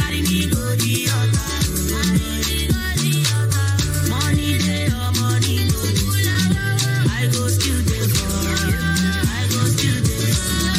carry me go the altar. Money dey or money no dey. I go still dey for you. I go still dey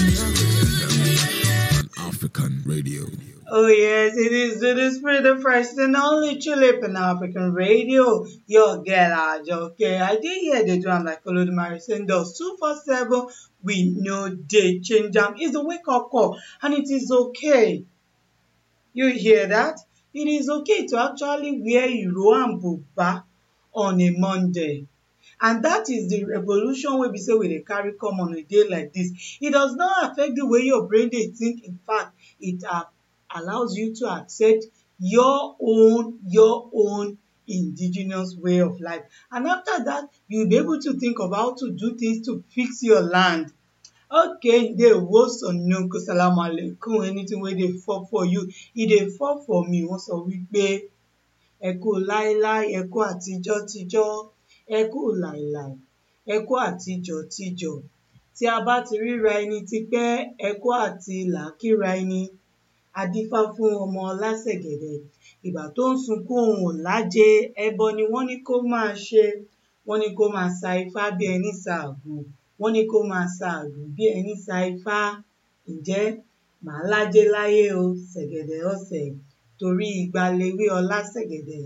for you. African radio. Oh yes, it is to the spirit, the first and only Tulip in African radio. Your girl Ajoke. I did hear they do am like Olodumare saying those two four seven. We know they change am. It's a wake up call, and it is okay. You hear that? It is okay to actually wear Iro and Buba on a Monday. And that is the revolution wey be say we dey carry come on a day like this. It does not affect the way your brain dey think. In fact, it uh, allows you to accept your own your own indigenous way of life. And after that, you'll be able to think of how to do things to fix your land. Okay, ndewo sonunku salamu alaikum anything wey dey fall for you, e dey fall for me. Wọ́n sọ wípé ẹ kú láíláí, ẹ kú àtijọ́ tíjọ́, ẹ kú láíláí, ẹ kú àtijọ́ tíjọ́. Tí a bá ti ríra ẹni tipẹ́, ẹ kú àti là kíra ẹni. A dífá fún ọmọ lásẹ̀gẹ̀dẹ̀. Ìgbà tó ń sunkún òun ò lájẹ, ẹbọ ni wọ́n ní kó máa ṣe. Wọ́n ní kó máa sa ifá bí ẹní sa àgbò. Wọ́n ní kó máa sa àgbò bí ẹní sa ifá. Ǹjẹ́ màá lájẹ láyé o, ṣẹ̀gẹ̀dẹ̀ ọ̀sẹ̀, torí igba lewé ọlá ṣẹ̀gẹ̀dẹ̀.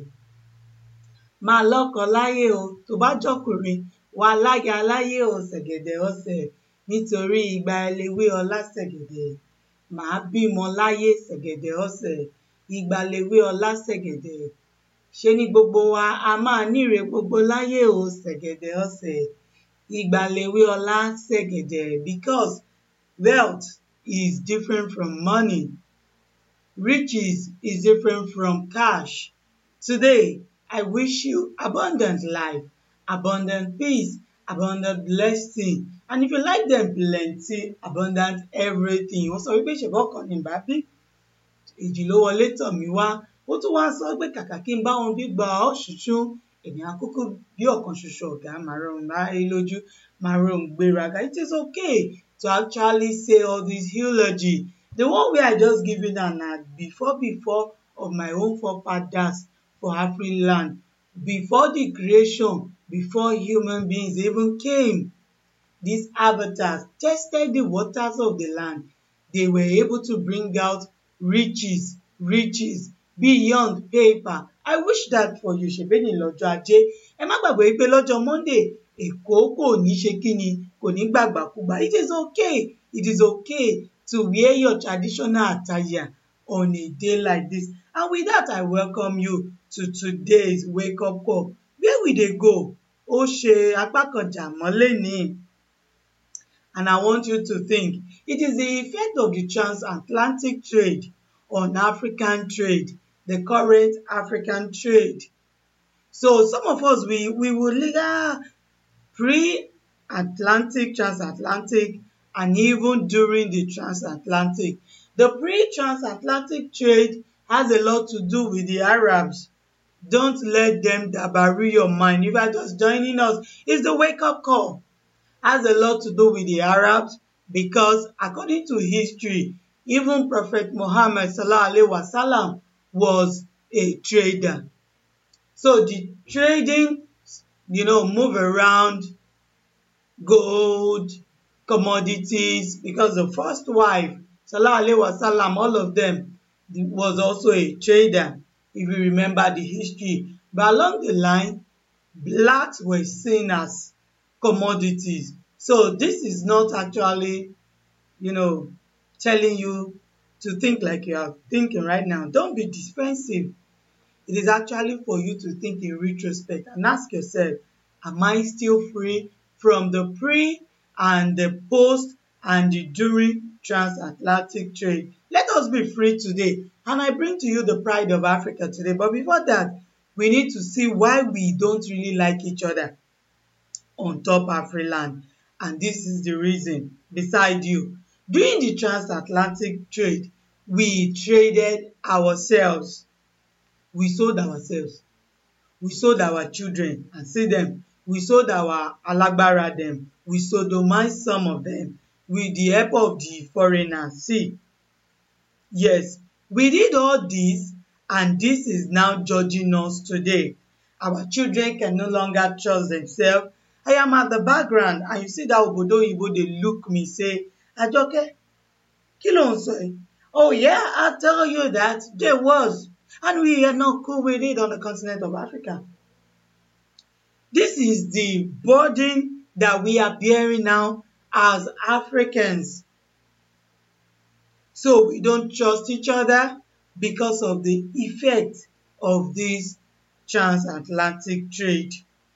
Máa lọ́kọ láyé o, tó bá jọ́kùnrin, wàá láya láyé o, ṣẹ̀gẹ̀dẹ̀ ọ̀sẹ̀, nítorí igba lewé ọlá ṣẹ̀gẹ̀dẹ̀. Màá bímọ láyé ṣẹ̀gẹ̀dẹ̀ ọ̀sẹ̀, igba lewé ọlá ṣẹ̀gẹ̀dẹ̀. Ṣé ní gbogbo wa a máa níre gbogbo láyé o, ṣẹ̀gẹ̀dẹ̀ ọ̀sẹ̀, igba lewé ọlá ṣẹ̀gẹ̀dẹ̀ because wealth is different from money. Riches is different from cash. Today, I wish you abundant life, abundant peace, abundant blessing. And if you like them plenty, abundant everything. Wọ́n sọ wípé ṣèbọ́ kan ní bá bí. Èjì ló wọlé tọ̀ mí wá. Ó tún wá sọ pé kàkà kí n bá wọn bí gba ọ̀ṣùṣú. Èmi àkókò bí ọ̀kan ṣoṣo ọ̀gá máa rọrùn láyé lójú, máa rọrùn gbéraga. It is okay to actually say all this eulogy. The one wey I just give you now na before before of my own forefathers for Afriland. Before the creation, before human beings even came. These avatars tested the waters of the land. They were able to bring out riches, riches beyond paper. I wish that for you. Ṣèbí ní lọ́jọ́ ajé. Ẹ má gbàgbé pé lọ́jọ́ Monday, Èkó kò ní ṣe kíni, kò ní gbàgbàkúgbà. It is okay. It is okay to wear your traditional attire on a day like this. And with that, I welcome you to today's wake up call. Where we dey go? Ó ṣe apá kan jà mọ́ lénìí. And I want you to think, it is the effect of the transatlantic trade on African trade, the current African trade. So some of us, we, we will ah, pre-Atlantic, transatlantic, and even during the transatlantic. The pre-transatlantic trade has a lot to do with the Arabs. Don't let them dabaru your mind. If you are just joining us, it's the wake-up call. Has a lot to do with the Arabs because according to history, even Prophet Muhammad sallallahu alaihi wasallam was a trader. So the trading, you know, move around gold, commodities, because the first wife, sallallahu alaihi wasallam, all of them was also a trader, if you remember the history. But along the line, blacks were seen as commodities. So this is not actually, you know, telling you to think like you are thinking right now. Don't be defensive. It is actually for you to think in retrospect and ask yourself, am I still free from the pre and the post and the during transatlantic trade? Let us be free today. And I bring to you the pride of Africa today. But before that, we need to see why we don't really like each other on top Afriland. And this is the reason beside you. During the transatlantic trade, we traded ourselves. We sold ourselves. We sold our children and see them. We sold our alagbara them. We sodomized some of them with the help of the foreigners. See, yes, We did all this and this is now judging us today. Our children can no longer trust themselves. I am at the background and you see that obodo oyibo dey look me say, Ajoke, kí ló ń sọ yìí? Oh yeah, I tell you that there was and we are not cool with it on the continent of Africa. This is the burden that we are bearing now as Africans. So we don't trust each other because of the effect of this transatlantic trade.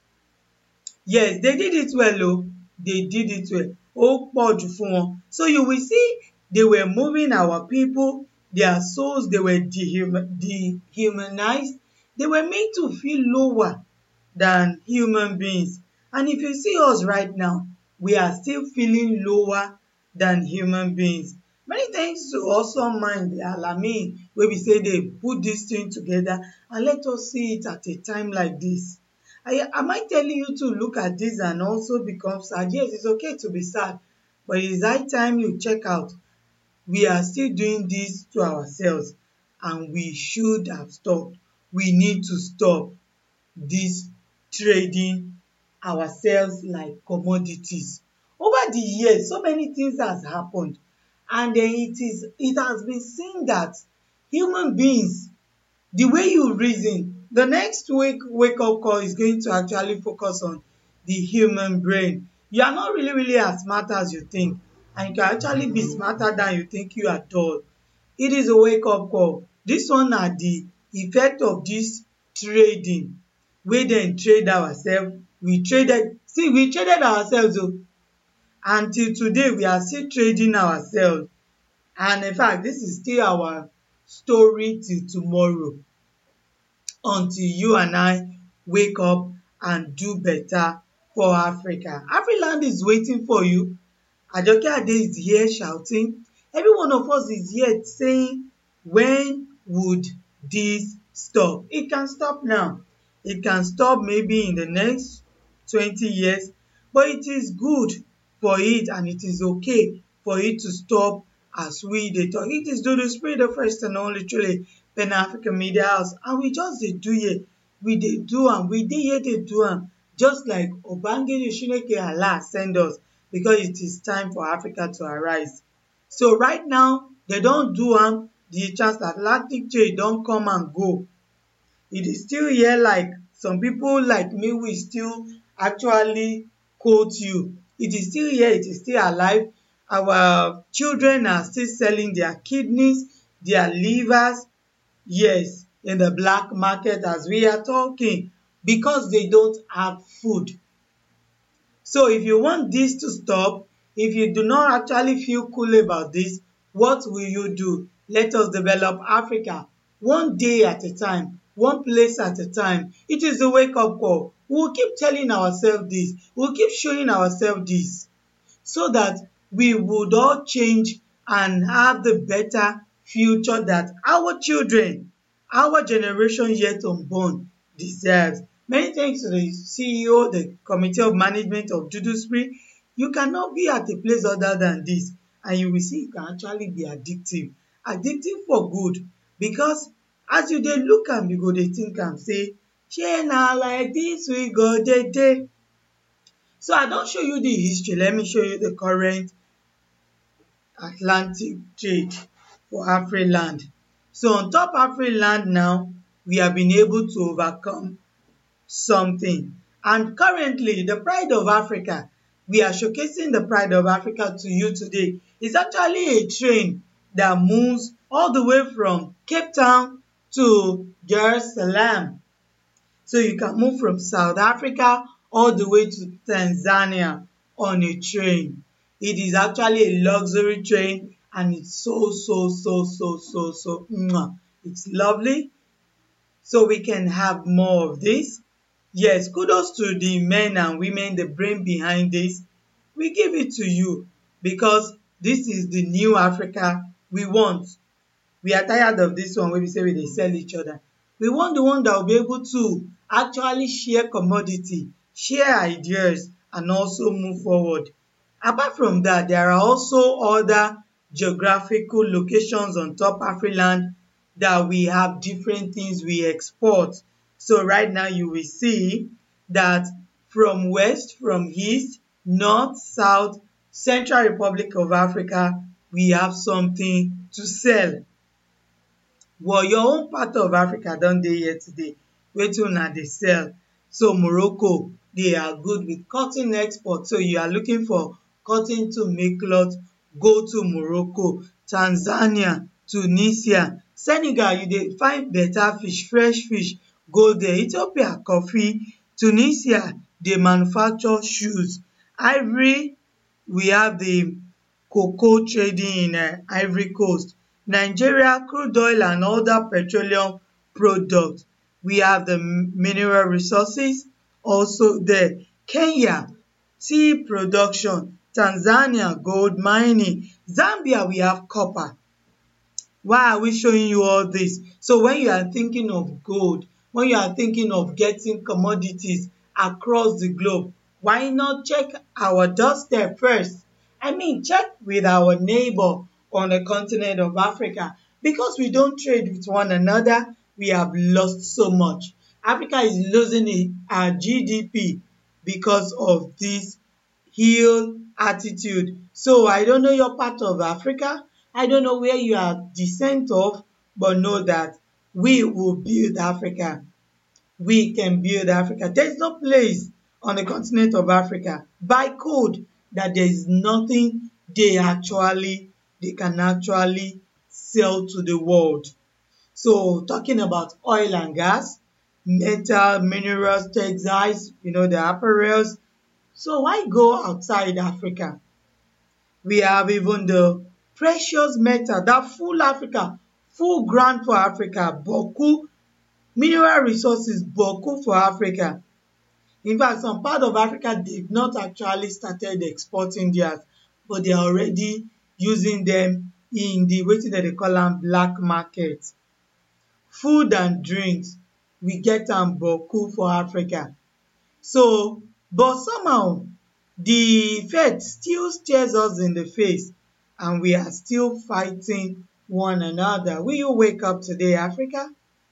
Yes, they did it well o. They did it well. Ó pọ̀ jù fún wọn. So you will see they were moving our people, their souls, they were dehuman, dehumanized. They were made to feel lower than human beings. And if you see us right now, we are still feeling lower than human beings. Many thanks to Awesome Mind, the Alamin, wey be say they put this thing together and let us see it at a time like this. I, am I telling you to look at this and also become sad? Yes, it's okay to be sad, but it is high time you check out. We are still doing this to ourselves and we should have stopped. We need to stop this trading ourselves like commodities. Over the years, so many things has happened and then it is it has been seen that human beings the way you reason the next wake wake up call is going to actually focus on the human brain you are not really really as smart as you think and you can actually be smarter than you think you are dull it is a wake up call this one na the effect of this trading wey dem trade ourselves we traded see we traded ourselves o until today we are still trading ourselves and in fact this is still our story till tomorrow until you and I wake up and do better for Africa. Afriland is waiting for you. Ajoke Ade is here shouting. Every one of us is here saying, when would this stop? It can stop now. It can stop maybe in the next 20 years, but it is good for it and it is okay for it to stop as we dey talk. It is Dodo Spirit, the first and only truly Pan African Media House and we just dey do here. We dey do am, we dey here dey do am just like Obangere Shineke Allah send us because it is time for Africa to arise. So right now, they don do am, the transatlantic trade don come and go. It is still here like some people like me will still actually quote you. It is still here, it is still alive. Our children are still selling their kidneys, their livers, yes, in the black market as we are talking because they don't have food. So if you want this to stop, if you do not actually feel cool about this, what will you do? Let us develop Africa one day at a time, one place at a time. It is a wake up call. We'll keep telling ourselves this, we'll keep showing ourselves this so that we would all change and have the better future that our children, our generation yet unborn deserves. Many thanks to the CEO, the Committee of Management of Duduspree. You cannot be at a place other than this and you will see it can actually be addictive. Addictive for good because as you dey look am, you go dey think am say, shey na like this we go dey dey? So I don show you the history, let me show you the current Atlantic trade for Afriland. So on top Afriland now, we have been able to overcome something. And currently, the pride of Africa, we are showcasing the pride of Africa to you today. It's actually a train that moves all the way from Cape Town to Dar es Salaam. So you can move from South Africa all the way to Tanzania on a train. It is actually a luxury train and it's so, so, so, so, so, so, mwah. it's lovely. So we can have more of this. Yes, kudos to the men and women, the brain behind this. We give it to you because this is the new Africa we want. We are tired of this one where we say we dey sell each other. We want the one that will be able to actually share commodity, share ideas and also move forward. Apart from that, there are also other geographical locations on top Afriland that we have different things we export. So right now you will see that from west, from east, north, south, Central Republic of Africa, we have something to sell. But your own part of Africa don dey here today. Wetin una dey sell? So Morocco, they are good with cotton export. So you are looking for cotton to make cloth, go to Morocco. Tanzania, Tunisia, Senegal, you dey find better fish, fresh fish, go there. Ethiopia, coffee. Tunisia, dey manufacture shoes. Ivory, we have the cocoa trading in um Ivory Coast. Nigeria, crude oil and other petroleum products. We have the mineral resources also there. Kenya, tea production. Tanzania, gold mining. Zambia, we have copper. Why are we showing you all this? So when you are thinking of gold, when you are thinking of getting commodities across the globe, why not check our doorstep first? I mean, check with our neighbor on the continent of Africa. Because we don't trade with one another, we have lost so much. Africa is losing it, our GDP because of this heel attitude. So I don't know your part of Africa. I don't know where you are descent of, but know that we will build Africa. We can build Africa. There is no place on the continent of Africa by code that there is nothing they actually they can actually sell to the world. So talking about oil and gas, metal, minerals, textiles, you know, the apparels. So why go outside Africa? We have even the precious metal, that full Africa, full ground for Africa, Boku, mineral resources, Boku for Africa. In fact, some part of Africa, they've not actually started exporting theirs, but they are already using them in the wetin dem dey call am black market. Food and drinks, we get am Boku for Africa. So, but somehow, the faith still stares us in the face and we are still fighting one another. Will you wake up today, Africa?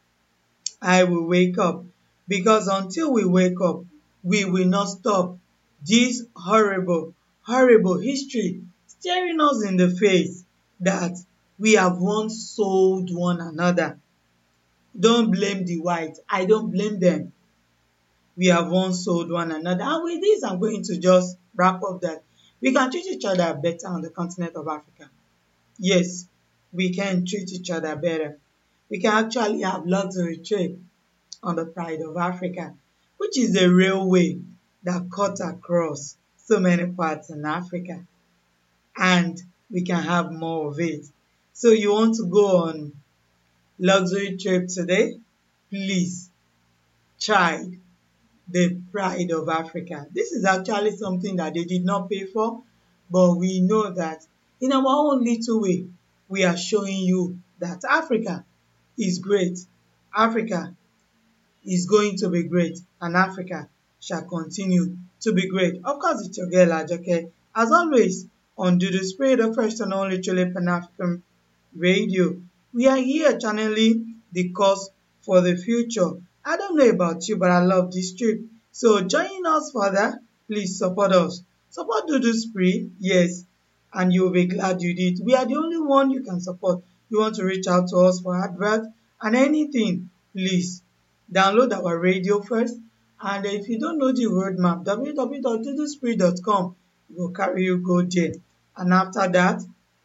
I will wake up because until we wake up, we will not stop this horrible, horrible history staring us in the face that we have once sold one another. Don't blame the white. I don't blame them. We have once sold one another. And with this, I'm going to just wrap up that we can treat each other better on the continent of Africa. Yes, we can treat each other better. We can actually have luxury trade on the pride of Africa, which is a railway that cuts across so many parts in Africa. And we can have more of it. So you want to go on luxury trip today? Please try the pride of Africa. This is actually something that they did not pay for, but we know that in our own little way, we are showing you that Africa is great. Africa is going to be great, and Africa shall continue to be great. Of course, it's your girl Ajoke. As always, on Do the Spirit of First and Only Truly Pan African Radio. We are here channeling the cause for the future. I don't know about you, but I love this trip. So join us further. Please support us. Support Dudu Spree, yes, and you'll be glad you did. We are the only one you can support. You want to reach out to us for advert and anything, please download our radio first. And if you don't know the roadmap, www.duduspree.com will carry you go there. And after that,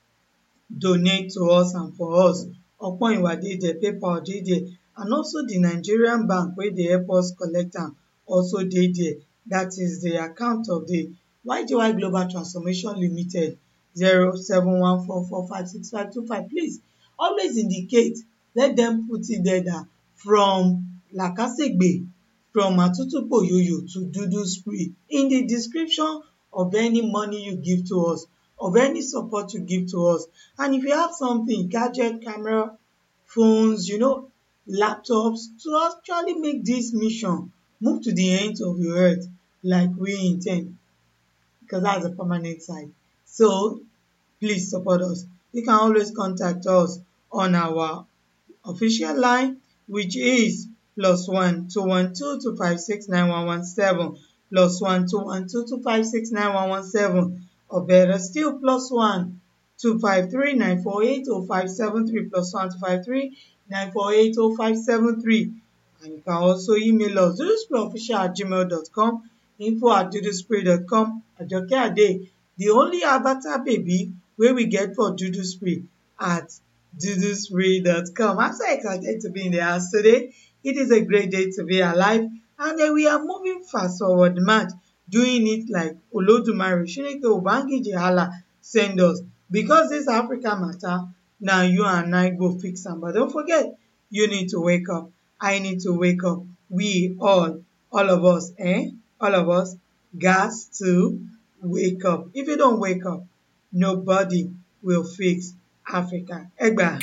donate to us and for us. Ọpọ́n dey there, PayPal dey there, and also the Nigerian bank wey dey help us collect am also dey there. That is the account of the YGY Global Transformation Limited zero seven one four four five six five two five. Please always indicate, let them put it there that from Lakasegbe, from Atutu Poyoyo to Dudu Spree in the description of any money you give to us of any support you give to us. And if you have something, gadget, camera, phones, you know, laptops, to actually make this mission move to the ends of your earth like we intend, because that's a permanent site. So please support us. You can always contact us on our official line which is plus one two one two two five six nine one one seven plus one two one two two five six nine one one seven or better still plus one two five three nine four eight oh five seven three plus one two five three nine four eight oh five seven three and you can also email us dudusprayofficial at gmail dot com info at duduspray.com ajoke ade the only avatar baby wey we get for duduspray at duduspray.com i'm so excited to be in the house today it is a great day to be alive and then we are moving fast forward march doing it like olodumare shineke ubangiji allah send us because this africa matter na you and i go fix am but don't forget you need to wake up i need to wake up we all all of us eh all of us gas to wake up if you don't wake up nobody will fix africa egba.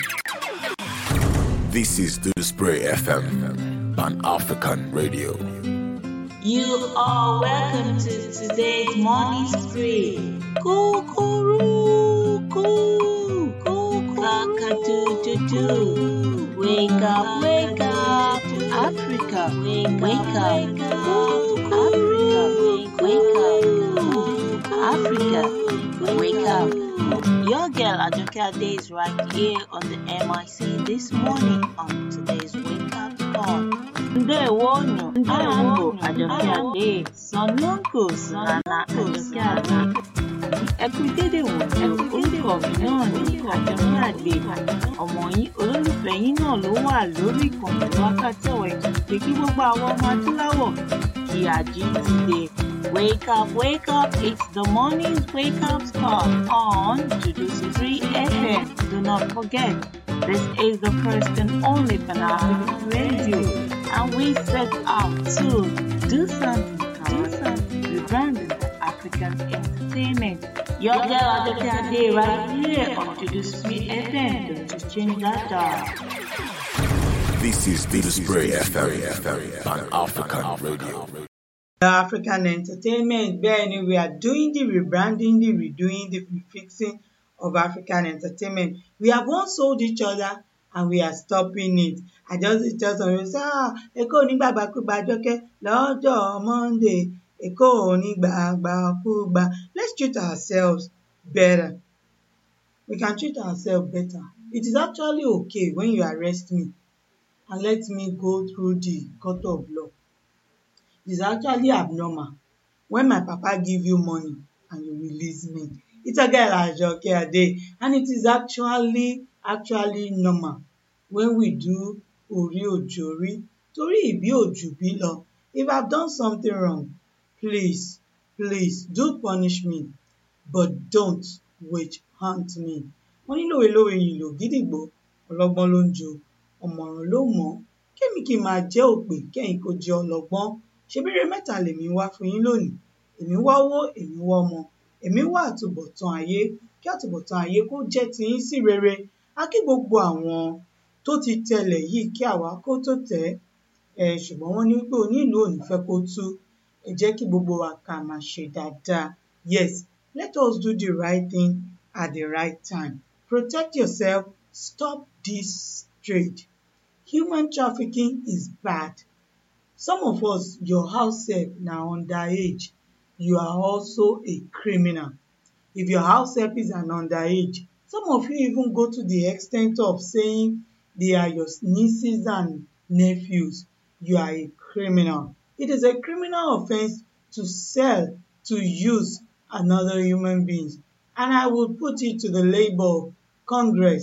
This is Do the Spray FM, Pan African Radio. You are welcome to today's morning spree. Kukuru, koo, cock-a-doodle-doo. Wake up, wake up, Africa, wake up, Africa, wake up, Africa, wake up. Your girl Ajoke Ade is right here on the MIC this morning on today's Wake Up Call. Ndewonu, Ndewonu, Ajoke Ade, Sonunku, Nana Ajoke Ade. Ẹ kú dédé wò ní orúkọ mi náà ní Àjọkẹ́ Àgbè. Ọmọ yín olólùfẹ́ yín náà ló wà lórí ìkànnì wákàtí ọ̀wọ̀ ìkànnì pé kí gbogbo àwọn ọmọ adúláwọ̀ kí àjí ti dé. Wake up, wake up, it's the morning's wake up call on Jujusi 3 FM. Do not forget, this is the first and only Pan African radio, and we set out to do something, do something, rebranding the African entertainment. Your girl Adoke Ade right here on Jujusi 3 FM. Don't you change that dial. This is Do the Spray FM, Pan African Radio. African entertainment bẹ́ẹ̀ ni we are doing the rebranding the redoing the refixing of African entertainment we have once sold each other and we are stopping it I just just on say ah Èkó onígbàgbàkúgbà Àjọkẹ́ lọ́jọ́ Monday Èkó onígbàgbàkúgbà let's treat ourselves better we can treat ourselves better it is actually okay when you arrest me and let me go through the court of law is actually abnormal when my papa give you money and you release me it's a girl ajoke ade and it is actually actually normal when we do ori ojori torí ìbí òjù bí lọ if i've done something wrong please please do punish me but don't witch hunt me wọ́n ní lòwe-lòwe yìí lò gídígbò ọlọ́gbọ́n ló ń jo ọ̀mọ̀ràn ló mọ̀ ọ́ kémi kí n máa jẹ́ òpè kẹ́yìn kó jẹ́ ọlọ́gbọ́n ṣebíire mẹ́ta lèmi wá fún yín lónìí èmi wá owó èmi wá ọmọ èmi wá àtúbọ̀tán ayé kí àtúbọ̀tán ayé kó jẹ́ tiyín sí rere á kí gbogbo àwọn tó ti tẹlẹ̀ yìí kí àwa kó tó tẹ̀ ẹ́ ṣùgbọ́n wọ́n ní pé onílù ò ní fẹ́ kó tú ẹ jẹ́ kí gbogbo wa ká máa ṣe dáadáa yes let us do the right thing at the right time protect yourself stop this trade human trafficking is bad some of us your house help na underage you are also a criminal if your house help is an underage some of you even go to the extent of saying they are your nieces and nephews you are a criminal it is a criminal offence to sell to use another human being and i will put it to the labour congress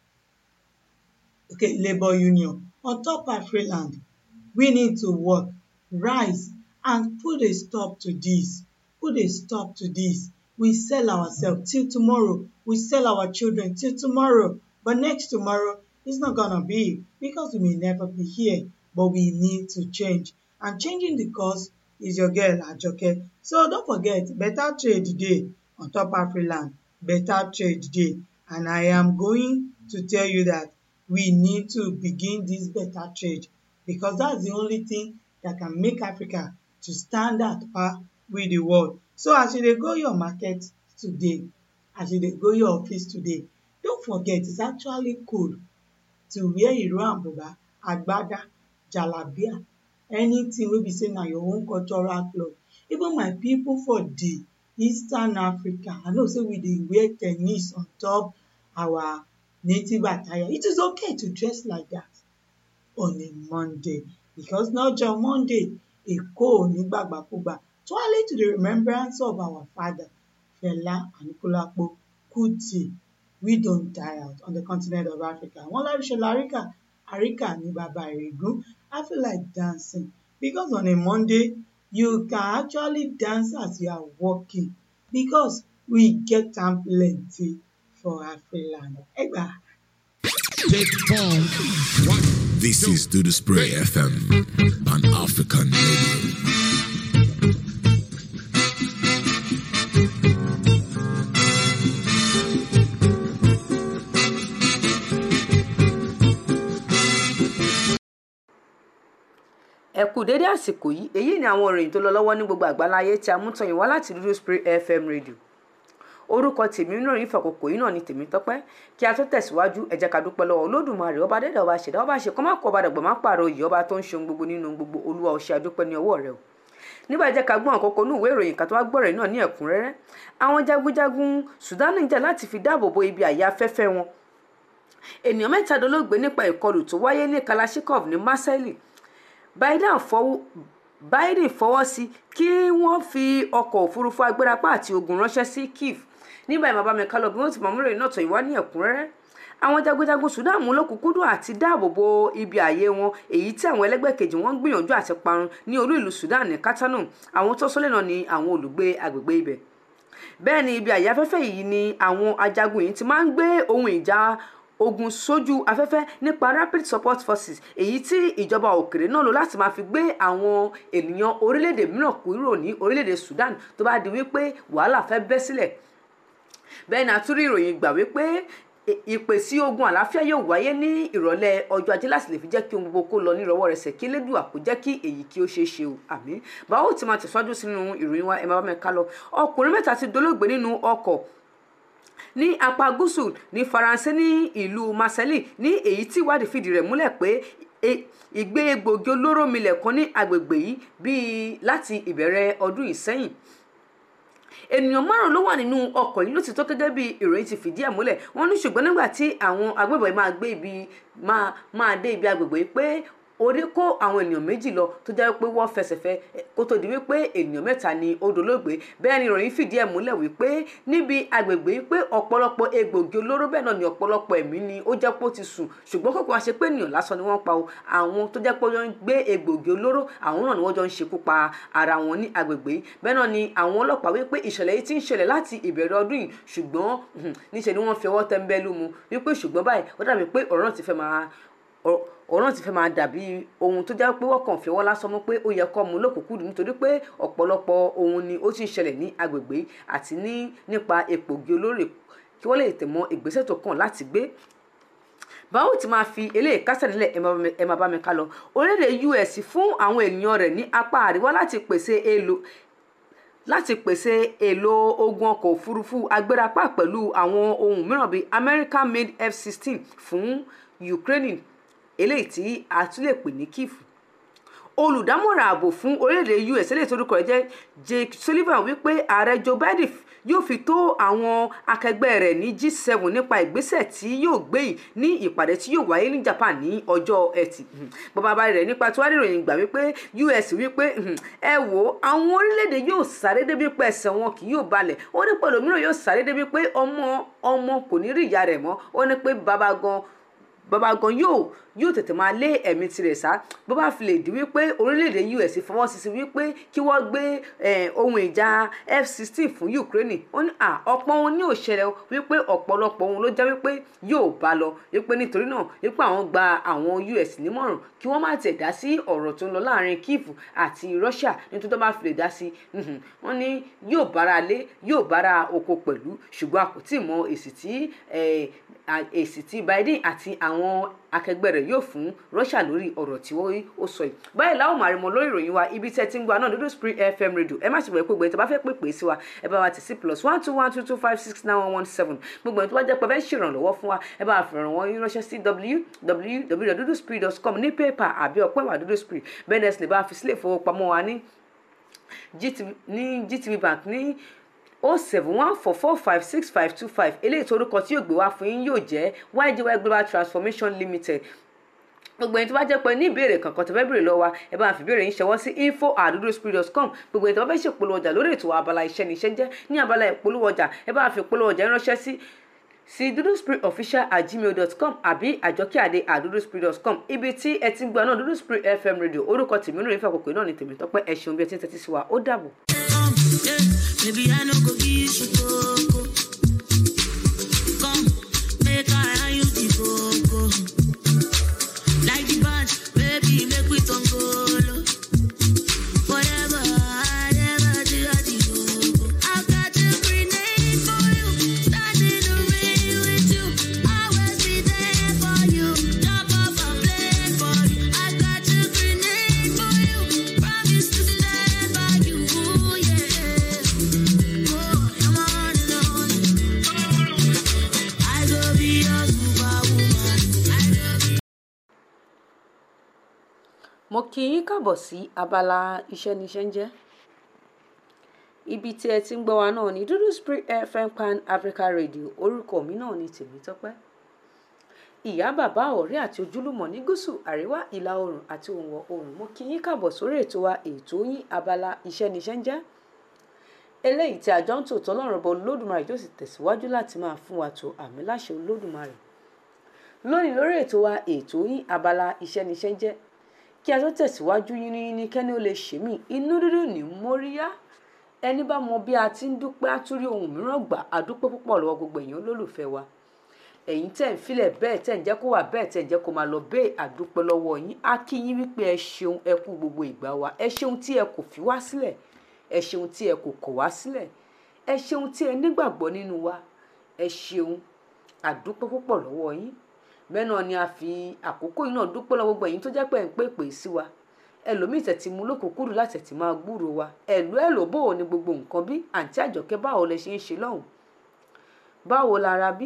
okay labour union on top afriland we need to work rise and put a stop to this put a stop to this we sell ourselves till tomorrow we sell our children till tomorrow but next tomorrow is not gonna be because we may never be here but we need to change and changing the course is your girl ajoke so don't forget better trade dey on top afriland better trade dey and i am going to tell you that we need to begin this better trade because that's the only thing that can make africa to stand at par with the world so as you dey go your market today as you dey go your office today don't forget it's actually cool to wear iro and buba agbada jalabia anything wey be say na your own cultural cloth even my people for the eastern africa i know say we dey wear tennis on top our native attire it is okay to dress like that on a monday because lọ́jọ́ monday èkó ò ní gbàgbàkúgbà tuale to the remembrance of our father fela anikulapo kuti we don die out on the continent of africa wọn láríṣọlá àríkà àríkà ní bàbá ìrègùn i feel like dancing because on a monday you can actually dance as you are walking because we get am plenty for afriland ẹgbàá. This is Do the Spray FM, Pan African Radio. ẹ kú dédé àsìkò yìí èyí ni àwọn ìròyìn tó lọ lọ́wọ́ ní gbogbo àgbáláyé tí a mú tọyìn wá láti dúdú spray fm radio orúkọ tèmi náà ní ìfàkókò yìí náà ni tèmi tọpẹ́ kí a tó tẹ̀síwájú ẹ jẹ́ ká dúpẹ́ lọ́wọ́ olódùmarè ọba dẹ́dà ọba ṣẹ̀dá ọba ṣe kọ́ má kọ́ ọba dàgbà má pààrọ̀ òyì ọba tó ń ṣe ohun gbogbo nínú ohun gbogbo olúwa ó ṣe àdúpẹ́ ní ọwọ́ rẹ o nígbà jẹ́ ká gbọ́n àkókò ní ìwé ìròyìn kan tó wá gbọ́rẹ̀ náà ní ẹ̀kúnrẹ́rẹ́ àwọn jagunjagun sudan ń jà láti fi dáàbò bo ibi àyà afẹ́fẹ́ wọn ènìyàn mẹ́ta dolóògbé nípa ìkọlù tó wáyé ní kalashnikov ní marseille biden fọwọ́ biden fọwọ́ sí kí wọ́n fi ọkọ̀ òfurufú agbérapá àti ogun ránṣẹ́ sí kiev nígbà ìmọ̀ bá mi kálọ̀ bí wọ́n ti mọ̀ múlẹ̀ náà tó ìwá ní ẹ̀kúnrẹ́rẹ́ àwọn jagunjagun sudan mú lókùnkúndùn àti dáàbò bo ibi ààyè wọn èyí tí àwọn ẹlẹgbẹ́ kejì wọn ń gbìyànjú àti parun ní olú ìlú sudan ní kátánù àwọn tó sólè náà ni àwọn olùgbé agbègbè ibẹ̀ bẹ́ẹ̀ ni ibi ààyè afẹ́fẹ́ yìí ni àwọn ajagun yìí ti máa ń gbé ohun ìjà ogun sójú afẹ́fẹ́ nípa rapid support forces èyí tí ìjọba òkèrè náà lò láti máa fi gbé àwọn ènìyàn orílẹ̀-èdè mìíràn kúrò ní orílẹ̀-èdè sudan tó bá di wípé wàhálà fẹ́ bẹ́ sílẹ̀ bẹ́ẹ̀ ni àtúrí ìròyìn gbà wípé ìpè sí ogun àlàáfíà yóò wáyé ní ìrọ̀lẹ́ ọjọ́ ajé láti lè fi jẹ́ kí ohun gbogbo kó lọ ní ìrọ̀wọ́ rẹsẹ̀ kí elédùà kó jẹ́ kí èyí kí ó ṣeé ṣe o àmín báwo ti máa tẹ̀síwájú sínú ìròyìn wa ẹ̀ máa bá mi ká lọ ọkùnrin mẹ́ta ti dolóògbé nínú ọkọ̀ ní apá gúúsù ní faransé ní ìlú marseille ní èyí tí ìwádìí fìdí rẹ̀ múlẹ̀ pé ìgbé egbògi olóró milẹ̀ kan ní agbègbè yìí bíi láti ìbẹ̀rẹ̀ ọdún yìí sẹ́yìn ènìyàn márùn ló wà nínú ọkọ̀ yìí ló ti tó gẹ́gẹ́ bí ìròyìn ti fìdí ẹ̀ múlẹ̀ wọ́n ní ṣùgbọ́n nígbà tí àwọn agbébọn yìí máa gbé ibi máa máa dé ibi agbègbè yìí pé orí kó àwọn ènìyàn méjì lọ tó jẹ́ pé wọ́n fẹsẹ̀fẹ́ kó tó di wípé ènìyàn mẹ́ta ni ó dolóògbé bẹ́ẹ̀ ni ìròyìn fìdí ẹ̀ múlẹ̀ wípé níbi agbègbè yìí pé ọ̀pọ̀lọpọ̀ egbògi olóró bẹ́ẹ̀ náà ni ọ̀pọ̀lọpọ̀ ẹ̀mí ni ó jẹ́ pé ó ti sùn ṣùgbọ́n kókò wá ṣe pé ènìyàn lásán ni wọ́n pa o àwọn tó jẹ́ pé wọ́n ń gbé egbògi olóró àwọn náà ni wọ́n jọ ń ṣekú pa ara wọn ní agbègbè yìí bẹ́ẹ̀ náà ni àwọn ọlọ́pàá wípé ìṣẹ̀lẹ̀ yìí ti ń ṣẹlẹ̀ láti ìbẹ̀rẹ̀ ọdún yìí ṣùgbọ́n níṣẹ́ ni wọ́n fi ọwọ́ tẹ́ńbẹ́lú mu wípé ṣùgbọ́n báyìí ó dàbí pé ọ̀rọ̀ náà ti fẹ́ máa ọ̀rọ̀ náà ti fẹ́ máa dàbí ohun tó jẹ́ pé wọ́n kàn fi ọwọ́ lásán mú pé ó yẹ kọ́ mu lókùnkúndùn nítorí pé ọ̀pọ̀lọpọ̀ ohun ni ó ti ń ṣẹlẹ̀ ní agbègbè àti ní nípa egbògi olóró kí wọ́n lè tẹ̀ mọ́ ìgbésẹ̀ tó kàn láti gbé báwo ti máa fi eléyìí kásẹ̀ nílẹ̀ ẹ máa bá mi ká lọ orílẹ̀-èdè us fún àwọn ènìyàn rẹ̀ ní apá àríwá láti pèsè èlò láti pèsè èlò ogun ọkọ̀ òfurufú agbérapá pẹ̀lú àwọn ohun mìíràn bíi american made f-16 fún ukraine eléyìí tí a tún lè pè ní kiev olùdámọ̀ràn ààbò fún orílẹ̀-èdè us eléyìí tó orúkọ rẹ̀ jẹ́ jake sullivan wípé ààrẹ joe biden yóò fi tó àwọn akẹgbẹ́ rẹ̀ ní g7 nípa ìgbésẹ̀ tí yóò gbé yìí ní ìpàdé tí yóò wáyé ní japan ní ọjọ́ ẹtì bàbá rẹ̀ nípa tí wàá rí ìròyìn gbà wípé us wípé ẹ wò àwọn orílẹ̀-èdè yóò sáré débi pé ẹsẹ̀ wọn kì yóò balẹ̀ ó ní pẹ̀lú mìíràn yóò sáré débi pé ọmọ ọmọ kò ní rí ìyá rẹ̀ mọ́ ó ní pé bàbá gan bàbá gan yóò yóò tètè máa lé ẹ̀mí tirẹ̀ sá bó bá fi lè di wípé orílẹ̀-èdè us fọwọ́ sí sí wípé kí wọ́n gbé ohun ìjà f-16 fún ukraine ó ní à ọ̀pọ̀ ohun ní òṣèlè wípé ọ̀pọ̀lọpọ̀ ohun ló jẹ́ wípé yóò bá lọ wípé nítorí náà wípé àwọn gba àwọn us nímọ̀ràn kí wọ́n má tẹ̀ dá sí ọ̀rọ̀ tó ń lọ láàrin kiev àti russia nítorí tó bá fi lè dá sí wọ́n ní yóò bára lé yóò bára oko pẹ̀lú ṣùgbọ́n a kò tí ì mọ èsì tí èsì tí biden àti àwọn àwọn akẹgbẹ́ rẹ̀ yóò fún Russia lórí ọ̀rọ̀ tí ó sọ yìí báyìí láwọn máa rí mọ lórí ìròyìn wa ibi tẹ́ ti ń gba náà dúdú Spring FM radio ẹ má ṣe bẹ̀rẹ̀ pé gbogbo ẹ̀ tó bá fẹ́ pè pè sí wa ẹ bá wa tì sí plus one two one two two five six nine one one seven gbogbo ẹ̀ tó bá jẹ́ pé fẹ́ ṣèrànlọ́wọ́ fún wa ẹ bá wa fi ràn wọ́n yín ránṣẹ́ sí www.duduspirit.com ní pépà àbí ọ̀pẹ́ ìwà dúdú Spring bẹ́ẹ̀ ni ẹ sì lè bá a fi sílẹ̀ ìfowópamọ́ wa ní GTB ní GTB bank ní o seven one four four five six five two five eléyìí tó orúkọ tí yóò gbé wá fún yín yóò jẹ́ YGY Global Transformation Limited gbogbo ẹni tó bá jẹ́ pé ní ìbéèrè kankan tó fẹ́ béèrè lọ́wọ́ wa ẹ bá fi ìbéèrè yín ṣọwọ́ sí info at duduspirit.com gbogbo ẹni tó bá fẹ́ ṣèpolówó ọjà lórí ètò abala iṣẹ́ ní iṣẹ́ jẹ́ ní abala ìpolówó ọjà ẹ bá fi ìpolówó ọjà ránṣẹ́ sí sí duduspiritofficial at gmail dot com àbí àjọkíàdé at duduspirit.com ibi tí ẹ ti ń gbọ́ náà Dudu Spirit FM radio orúkọ tèmi nínú ìfẹ́ àkókò náà ni tèmi tọ́pẹ́ ẹ ṣeun bí ẹ ti ń tẹ́tí sí wa ó dàbọ̀. Come, yeah, baby, I no go give you coco. Come, make I hand you the coco. Like the band, baby, make we turn golo. Whatever, whatever, do I do coco. I got a grenade for you, starting the rain with you. Always be there for you, drop off a plane for you. I got a grenade for you, promise to stand by you, yeah. Oh, I'm on and on. I go be your superwoman. I go be mo kí yín káàbọ̀ sí abala iṣẹ́ níṣẹ́ ń jẹ́ ibi tí ẹ ti ń gbọ́ wa náà ní Dudu Spirit FM Pan Africa Radio orúkọ mi náà ní Tèmítọ́pẹ́ ìyá bàbá ọ̀rẹ́ àti ojúlùmọ̀ ní gúúsù àríwá ìlà oòrùn àti òǹwọ̀ oòrùn mo kí yín káàbọ̀ sórí ètò wa ètò yín abala iṣẹ́ níṣẹ́ ń jẹ́ eléyìí tí àjọ ń tòótọ́ lọ́rùn bọ Olódùmarè tó sì tẹ̀síwájú láti máa fún wa tó àmì láṣẹ Olódùmarè lónìí lórí ètò wa ètò yín abala iṣẹ́ níṣẹ́ ń jẹ́ kí a tó tẹ̀síwájú yín ní ní kẹ́ni ó lè ṣe mí inú dídùn ní móríyá ẹni bá mọ bí a ti ń dúpẹ́ àtúrí ohun mìíràn gbà àdúpẹ́ púpọ̀ lọ́wọ́ gbogbo èèyàn olólùfẹ́ wa ẹ̀yin tẹ̀ ń filẹ̀ bẹ́ẹ̀ tẹ̀ ń jẹ́ kó wà bẹ́ẹ̀ tẹ̀ ń jẹ́ kó máa lọ bẹ́ẹ̀ àdúpẹ́ lọ́wọ́ yín á kí yín wípé ẹ ṣeun ẹ kú gbogbo ìgbà wa ẹ ṣeun tí ẹ kò fi wá sílẹ̀ ẹ ṣeun tí ẹ kò kọ̀ wá sílẹ̀ ẹ ṣeun tí ẹ nígbàgbọ́ nínú wa ẹ ṣeun àdúpẹ́ púpọ̀ lọ́wọ́ yín bẹ́ẹ̀ náà ni a fi àkókò yìí náà dúpẹ́ lọ́wọ́ gbogbo ẹ̀yin tó jẹ́ pé ẹ̀ ń pè pè sí wa ẹlòmíì tẹ̀tí mú lókùnkúrú láti tẹ̀tí máa gbúrò wa ẹ̀lú ẹ̀lò bò ní gbogbo nǹkan bí àǹtí àjọkẹ́ báwo lẹ ṣe ń ṣe lọ́hùn báwo lára bí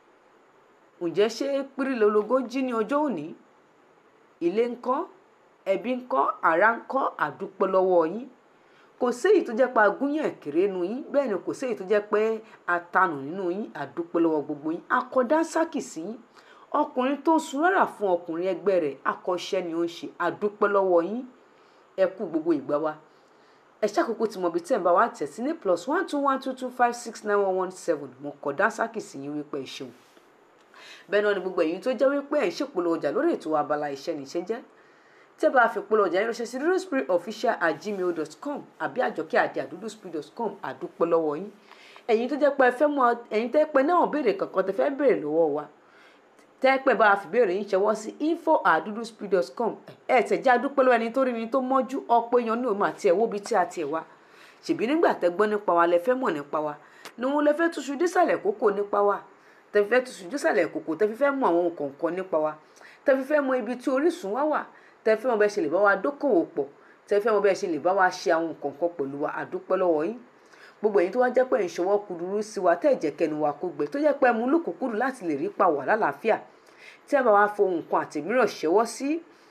ǹjẹ́ ṣé pírí lológó jí ní ọjọ́ òní ilé ńkọ́ ẹbí ńkọ́ ará ńkọ́ àdúpẹ́ lọ́wọ́ yín kò séyìí tó jẹ́ pé agúnyàn kéré nu yín bẹ́ẹ̀ ni kò séyìí tó jẹ́ pé atanù nínú yín àdúpẹ́ lọ́wọ́ gbogbo yín akọ̀dá sákì sí yín ọkùnrin tó sun rárá fún ọkùnrin ẹgbẹ́ rẹ̀ akọ́ṣẹ́ ni ó ń ṣe àdúpẹ́ lọ́wọ́ yín ẹ kú gbogbo ìgbà wa ẹ ṣàkókò tí mo bí tẹ̀ ń bá wa tẹ̀ sí ní plus one two one two two five six nine one one seven mo kọ̀ dá sákì sí yín wípé ẹ ṣeun bẹ́ẹ̀ náà ni gbogbo ẹ̀yin tó jẹ́ wípé ẹ̀ ń ṣèpolówó ọjà lórí ètò abala iṣẹ́ níṣẹ́ jẹ́ tẹ́ bá fi polówó ọjà yín ránṣẹ́ sí duduspiritofficial at gmail dot com àbí àjọkẹ́ àdé àdúdúspirit dot com àdúpẹ́ lọ́wọ́ yín ẹ̀yin tó jẹ́ pé ẹ fẹ́ mọ ẹ̀yin tẹ́ pé náà béèrè kankan tẹ́ fẹ́ béèrè lọ́wọ́ wa tẹ́pẹ́ bá a fi béèrè yín ṣẹwọ́ sí info at duduspirit.com ẹ̀ tẹ̀ já dúpẹ́ lọ́wọ́ ẹni tó rí ni tó mọ́jú ọ̀pọ̀ èèyàn ní òun àti ẹ̀wọ́ bíi tí a tiẹ̀ wá ṣèbí nígbà tẹ́ gbọ́ nípa wa lẹ fẹ́ mọ̀ nípa wa ni wọn lẹ fẹ́ túṣu dísàlẹ̀ kókó nípa wa tẹ́ fi fẹ́ túṣu dísàlẹ̀ kókó tẹ́ fi fẹ́ mọ àwọn kọ̀ọ̀kan nípa wa tẹ́ fi fẹ́ mọ ibi tí orísun wa wà tẹ́ fi fẹ́ mọ bẹ́ẹ̀ ṣe lè bá wa dókòwò pọ̀ tẹ́ fi fẹ́ mọ bẹ́ẹ̀ ṣe lè bá wa ṣe àwọn kọ̀ọ̀kan pẹ̀lú wa àdúpẹ́ lọ́wọ́ yín gbogbo èyí tó wá jẹ́ pé ìṣọwọ́ kúdurú sí wa tẹ́ ẹ̀jẹ̀ kẹnu wa kó gbẹ tó jẹ́ pé mú lùkùkùrù láti lè rí pa wà lálàáfíà tí a bá wá fohùn kan àtẹ̀míràn ṣẹ́wọ́ sí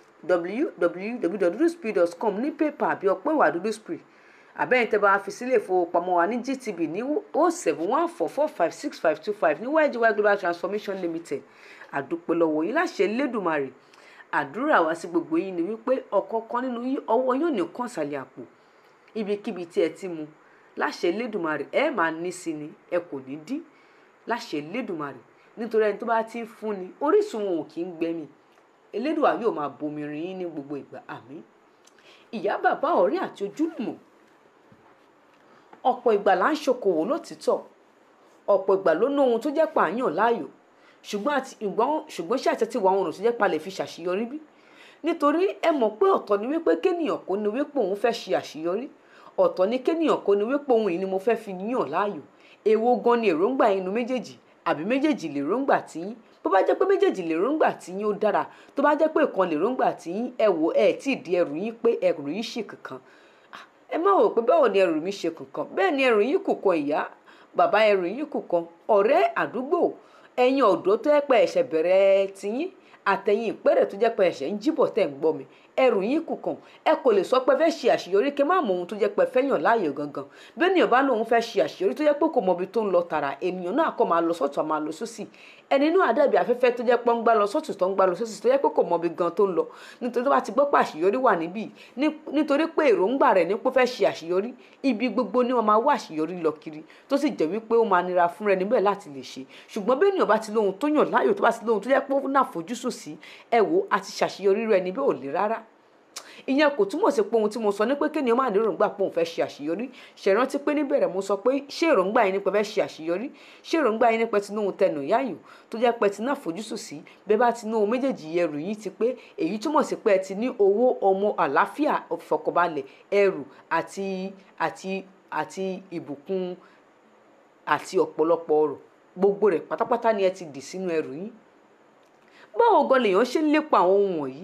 www.duduspirit.com ní pépà àbí ọpẹ́ ìwà duduspirit àbẹ́yìn tẹ́ bá fi sílé ìfowópamọ́ wa ní GTB ní o seven one four four five six five two five ní YGY Global Transformation Limited àdúpẹ́ lọ́wọ́ yín láṣẹ Lédùmarè àdúrà wa sí gbogbo yín ni wípé ọ̀kọ̀ọ̀kan nínú yín ọwọ́ yóò ní kàn sàlẹ̀ àpò ibikíbi tí ẹ ti mu láṣẹ Lédùmarè ẹ máa ní sí ni ẹ kò ní dí láṣẹ Lédùmarè nítorí ẹni tó bá ti ń fúnni orísun wọn ò kì í gbẹmí elédùà yóò máa bomi rin yín ní gbogbo ìgbà àmín ìyá bàbá ọ̀rẹ́ àti ojúlùmọ̀ ọ̀pọ̀ ìgbà là ń ṣokòwò lótìtọ́ ọ̀pọ̀ ìgbà ló ná ohun tó jẹ́ pààyàn láàyò ṣùgbọ́n àti ìgbọ́n ṣùgbọ́n ṣe àtẹ̀tí wa ohun tó jẹ́ palẹ̀ fi ṣàṣeyọrí bí nítorí ẹ mọ̀ pé ọ̀tọ̀ ni wípé kéèyàn kó ni wípé òun fẹ́ ṣe àṣeyọrí ọ̀tọ̀ ni kéèyàn kó ni wípé òun yìí ni mo fẹ́ fi yàn láàyò èwo gan ni èròǹgbà inú méjèèjì àbí méjèèjì lè róńgbà tí bó bá jẹ́ pé méjèèjì lèròǹgbà tí yín ó dára tó bá jẹ́ pé ìkan lèròǹgbà tí yín ẹ wò ẹ tí ì di ẹrù yín pé ẹrù yín ṣì kankan ẹ má wò pé báwo ni ẹrù mi ṣe kankan bẹ́ẹ̀ ni ẹrù yín kù kan ìyá bàbá ẹrù yín kù kan ọ̀rẹ́ àdúgbò ẹ̀yin ọ̀dọ́ tó yẹ pé ẹ̀ṣẹ̀ bẹ̀rẹ̀ tiyín àtẹ̀yìn ìpẹ́rẹ̀ tó jẹ́ pé ẹ̀ṣẹ̀ ń jíbọ̀ tẹ̀ ń gbọ́ mi ẹrù yín kù kàn ẹ kò lè sọ pé fẹ́ ṣe àṣeyọrí kí má mọ ohun tó jẹ́ pé fẹ́ yàn láàyò gangan bí ènìyàn bá lóun fẹ́ ṣe àṣeyọrí tó jẹ́ pé kò mọ ibi tó ń lọ tààrà ènìyàn náà kọ́ máa lọ sọ́tún máa lọ sósì ẹni inú àdàbí afẹ́fẹ́ tó jẹ́ pé ń gbá lọ sọ́tún tó ń gbá lọ sósì tó jẹ́ pé kò mọ ibi gan tó ń lọ nítorí tó bá ti gbọ́ pé àṣeyọrí wà níbí nítorí pé èròǹgbà rẹ̀ ní pé fẹ́ ṣe àṣeyọrí ibi gbogbo ni wọ́n máa wá àṣeyọrí lọ kiri tó sì jẹ́ wípé ó máa nira fún rẹ níbẹ̀ láti lè ṣe ṣùgbọ́n bí ènìyàn bá ti lóhun tó yàn láàyò tó bá ti lóhun tó jẹ́ pé ó náà fojúsùn sí ẹ wò àti ṣàṣeyọrí rẹ níbẹ̀ ò le rárá ìyẹn kò túmọ̀ sí pé ohun tí mo sọ ní pé kéèyàn máa ní èròǹgbà pé òun fẹ́ ṣe àṣeyọrí ṣèrántí pé níbẹ̀rẹ̀ mo sọ pé ṣé èròǹgbà yín nípa fẹ́ ṣe àṣeyọrí ṣé èròǹgbà yín nípa tinú ohun tẹnu yáyò tó jẹ́ pé tinú àfojúsùn sí bẹ́ẹ̀ bá tinú ohun méjèèjì ẹrù yín ti pé èyí túmọ̀ sí pé ẹ ti ní owó ọmọ àlàáfíà ìfọkànbalẹ̀ ẹrù àti àti àti ìbùkún àti ọ̀pọ̀lọpọ̀ ọrọ̀ gbogbo rẹ̀ pátápátá ni ẹ ti dì sínú ẹrù yín báwo gan lèèyàn ṣe ń lépa àwọn ohun wọ̀nyí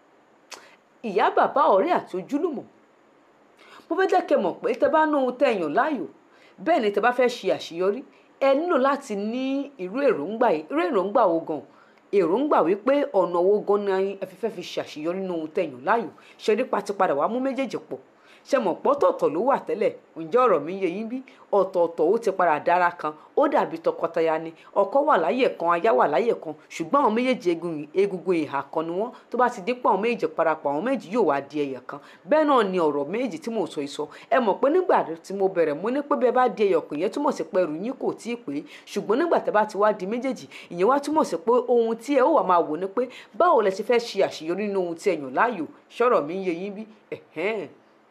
ìyá bàbá ọ̀rẹ́ àti ojúlùmọ̀ mo fẹ́ jẹ́ kẹ́ mọ̀ pé tẹ́ bá ná ohun tẹ́ yàn láàyò bẹ́ẹ̀ ni tẹ́ bá fẹ́ ṣe àṣeyọrí ẹ nílò láti ní irú èròǹgbà yìí irú èròǹgbà wo gan èròǹgbà wípé ọ̀nà owó gan ni ẹ fi fẹ́ fi ṣàṣeyọrí nínú ohun tẹ́ yàn láàyò ṣe rí patipadà wàá mú méjèèjì pọ̀ ṣe mọ̀ pọ́tọ̀ọ̀tọ̀ ló wà tẹ́lẹ̀ ǹjẹ́ ọ̀rọ̀ mi yé yín bí ọ̀tọ̀ọ̀tọ̀ ó ti padà dára kan ó dàbí tọkọtaya ni ọkọ wà láyè kan aya wà láyè kan ṣùgbọ́n àwọn méjèèjì egungun ìhà kan ni wọ́n tó bá ti dípò àwọn méjèèjì parapọ̀ àwọn méjì yóò wá di ẹyọ kan bẹ́ẹ̀ náà ni ọ̀rọ̀ méjì tí mò ń sọ ìsọ ẹ mọ̀ pé nígbà tí mo bẹ̀rẹ̀ mo ní pé bẹ́ẹ̀ bá di ẹyọ kan ìyẹn túmọ̀ sí pé ẹrù yín kò tí ì pé ṣùgbọ́n nígbà tẹ́ bá ti wá di méjèèjì ìyẹn wá túmọ̀ sí pé ohun tí ẹ ó wà máa wò ni pé báwo lẹ ṣe fẹ́ ṣe àṣeyọrí nínú ohun tí ẹ yàn láàyò ṣọ̀rọ̀ mi ń yé yín bí ẹ̀hẹ́n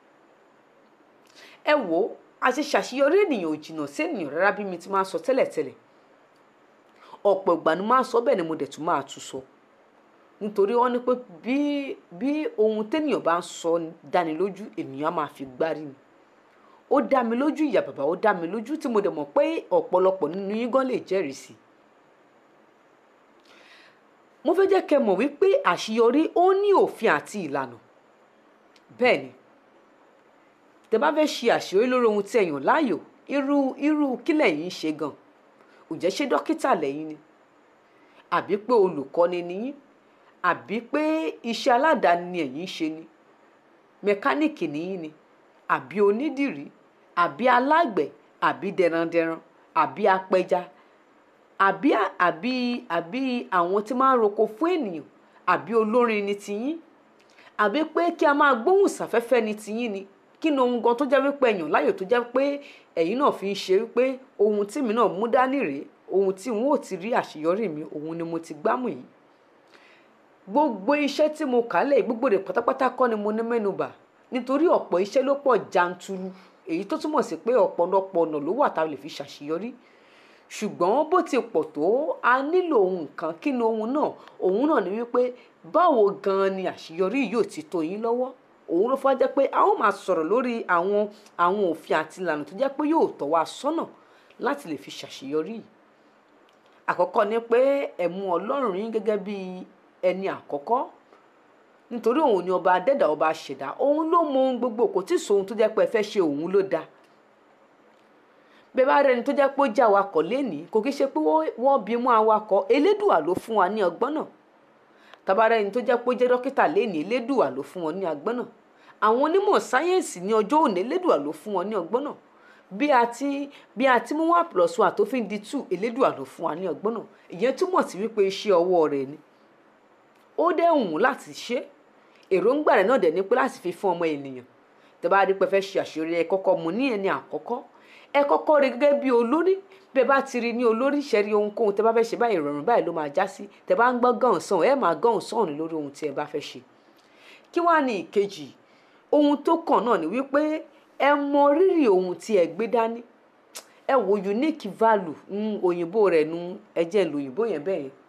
ẹ wò ó àti ṣàṣeyọrí ènìyàn ò jìnnà sí ènìyàn rárá bí mi ti máa sọ tẹ́lẹ̀tẹ́lẹ̀ ọ̀pọ̀ ìgbà ni máa sọ bẹ́ẹ̀ ni mo dẹ̀ tún máa tún sọ nítorí wọ́n ní pé bí bí ohun téèyàn bá ń sọ dáni lójú ènìyàn á máa fi gbárí ni ó dá mi lójú ìyá bàbá ó dá mi lójú tí mo dẹ̀ mọ̀ pé ọ̀pọ̀lọpọ̀ nínú yín gan lè jẹ́rìí sí mo fẹ́ jẹ́ kẹ́ mọ̀ wípé àṣeyọrí ó ní òfin àti ìlànà bẹ́ẹ̀ ni tẹ bá fẹ́ ṣe àṣeyọrí lórí ohun tí ẹ̀yàn láàyò irú irú kí lẹ̀yin ń ṣe gan ǹjẹ́ ṣé dókítà lẹ́yìn ni àbí pé olùkọ́ni ni yín àbí pé iṣẹ́ aládàáni ni ẹ̀yin ń ṣe ni mẹkáníìkì ni yín ni àbí onídìrí àbí alágbẹ̀ àbí dẹrandẹran àbí apẹja àbí àbí àbí àwọn tí máa ń roko fún ènìyàn àbí olórin ni tiyín àbí pé kí a máa gbóhùn sáfẹ́fẹ́ ni tiyín ni kí ni ohun gan tó jẹ́ wípé ẹ̀yàn láyò tó jẹ́ pé ẹ̀yin náà fi ń ṣe wípé ohun tí mi náà mú dání rèé ohun tí n ó ti rí àṣeyọrí mi òun ni mo ti gbámù yìí gbogbo iṣẹ́ tí mo kà lẹ̀ gbogbo rẹ̀ pátápátá kọ́ ni mo ní mẹ́nubà nítorí ọ̀pọ̀ iṣẹ́ ló pọ̀ janturu èyí tó túmọ̀ sí pé ọ̀pọ̀lọpọ̀ ọ̀nà ló wà tá a lè fi ṣàṣeyọrí ṣùgbọ́n bó ti pọ̀ tó a nílò ohun kan kí ni ohun náà ohun náà ni wípé báwo gan-an ni àṣeyọrí yóò ti tó yín lọ́wọ́ òun ló fọ́ jẹ́ pé a ó máa sọ̀rọ̀ lórí àwọn àwọn òfin àti ìlànà tó jẹ́ pé yóò tọ́ wa sọ́nà láti lè fi ṣàṣeyọrí yìí àkọ́kọ́ ni pé ẹ mú ọlọ́run yín gẹ́gẹ́ bí ẹni àkọ́kọ́ nítorí òun ni ọba adẹ́dà ọba ṣẹ̀dá òun ló mọ ohun gbogbo kò tí ì sọ ohun tó jẹ́ pé ẹ fẹ́ ṣe òun ló dáa bẹ́ẹ̀ bá rẹni tó jẹ́ pé ó jẹ́ awakọ̀ lénìí kò kí ṣe pé wọ́n bí mú awakọ̀ elédùà ló fún wa ní ọgbọ́n náà tàbára ẹni tó jẹ́ pé ó jẹ́ dókítà lénìí elédùà ló fún wọn ní ọgbọ́n náà àwọn onímọ̀ sáyẹ́ǹsì ní ọjọ́ òní elédùà ló fún wọn ní ọgbọ́n náà bí a ti bí a ti mú one plus one tó fi ń di two elédùà ló fún wa ní ọgbọ́n náà ìyẹn túmọ̀ sí wípé iṣẹ́ ọwọ́ rẹ̀ ni ó dẹ̀ wù láti ṣe èròǹgbà rẹ̀ náà dẹ̀ ní pé láti fi fún ọmọ ènìyàn tẹ́ bá rí pé fẹ́ ṣe àṣeyọrí ẹ kọ́kọ́ mú ní ẹni àkọ́kọ́ ẹ kọ́kọ́ rí gẹ́gẹ́ bí olórí bẹ́ẹ̀ bá ti rí ní olórí ṣẹ́rí ohunkóhun tẹ́ bá fẹ́ ṣe báyìí ìrọ̀rùn báyìí ló máa já sí tẹ́ bá ń gbọ́ gàn sàn ẹ máa gàn sàn ní lórí ohun tí ẹ bá fẹ́ ṣe kí wàá ní ìkejì ohun tó kàn náà ni wípé ẹ mọ rírì ohun tí ẹ gbé dání ẹ wo unique value ń òyìnbó rẹ̀ nu ẹ jẹ́ ìlú òyìnbó yẹn bẹ́ẹ̀ yẹn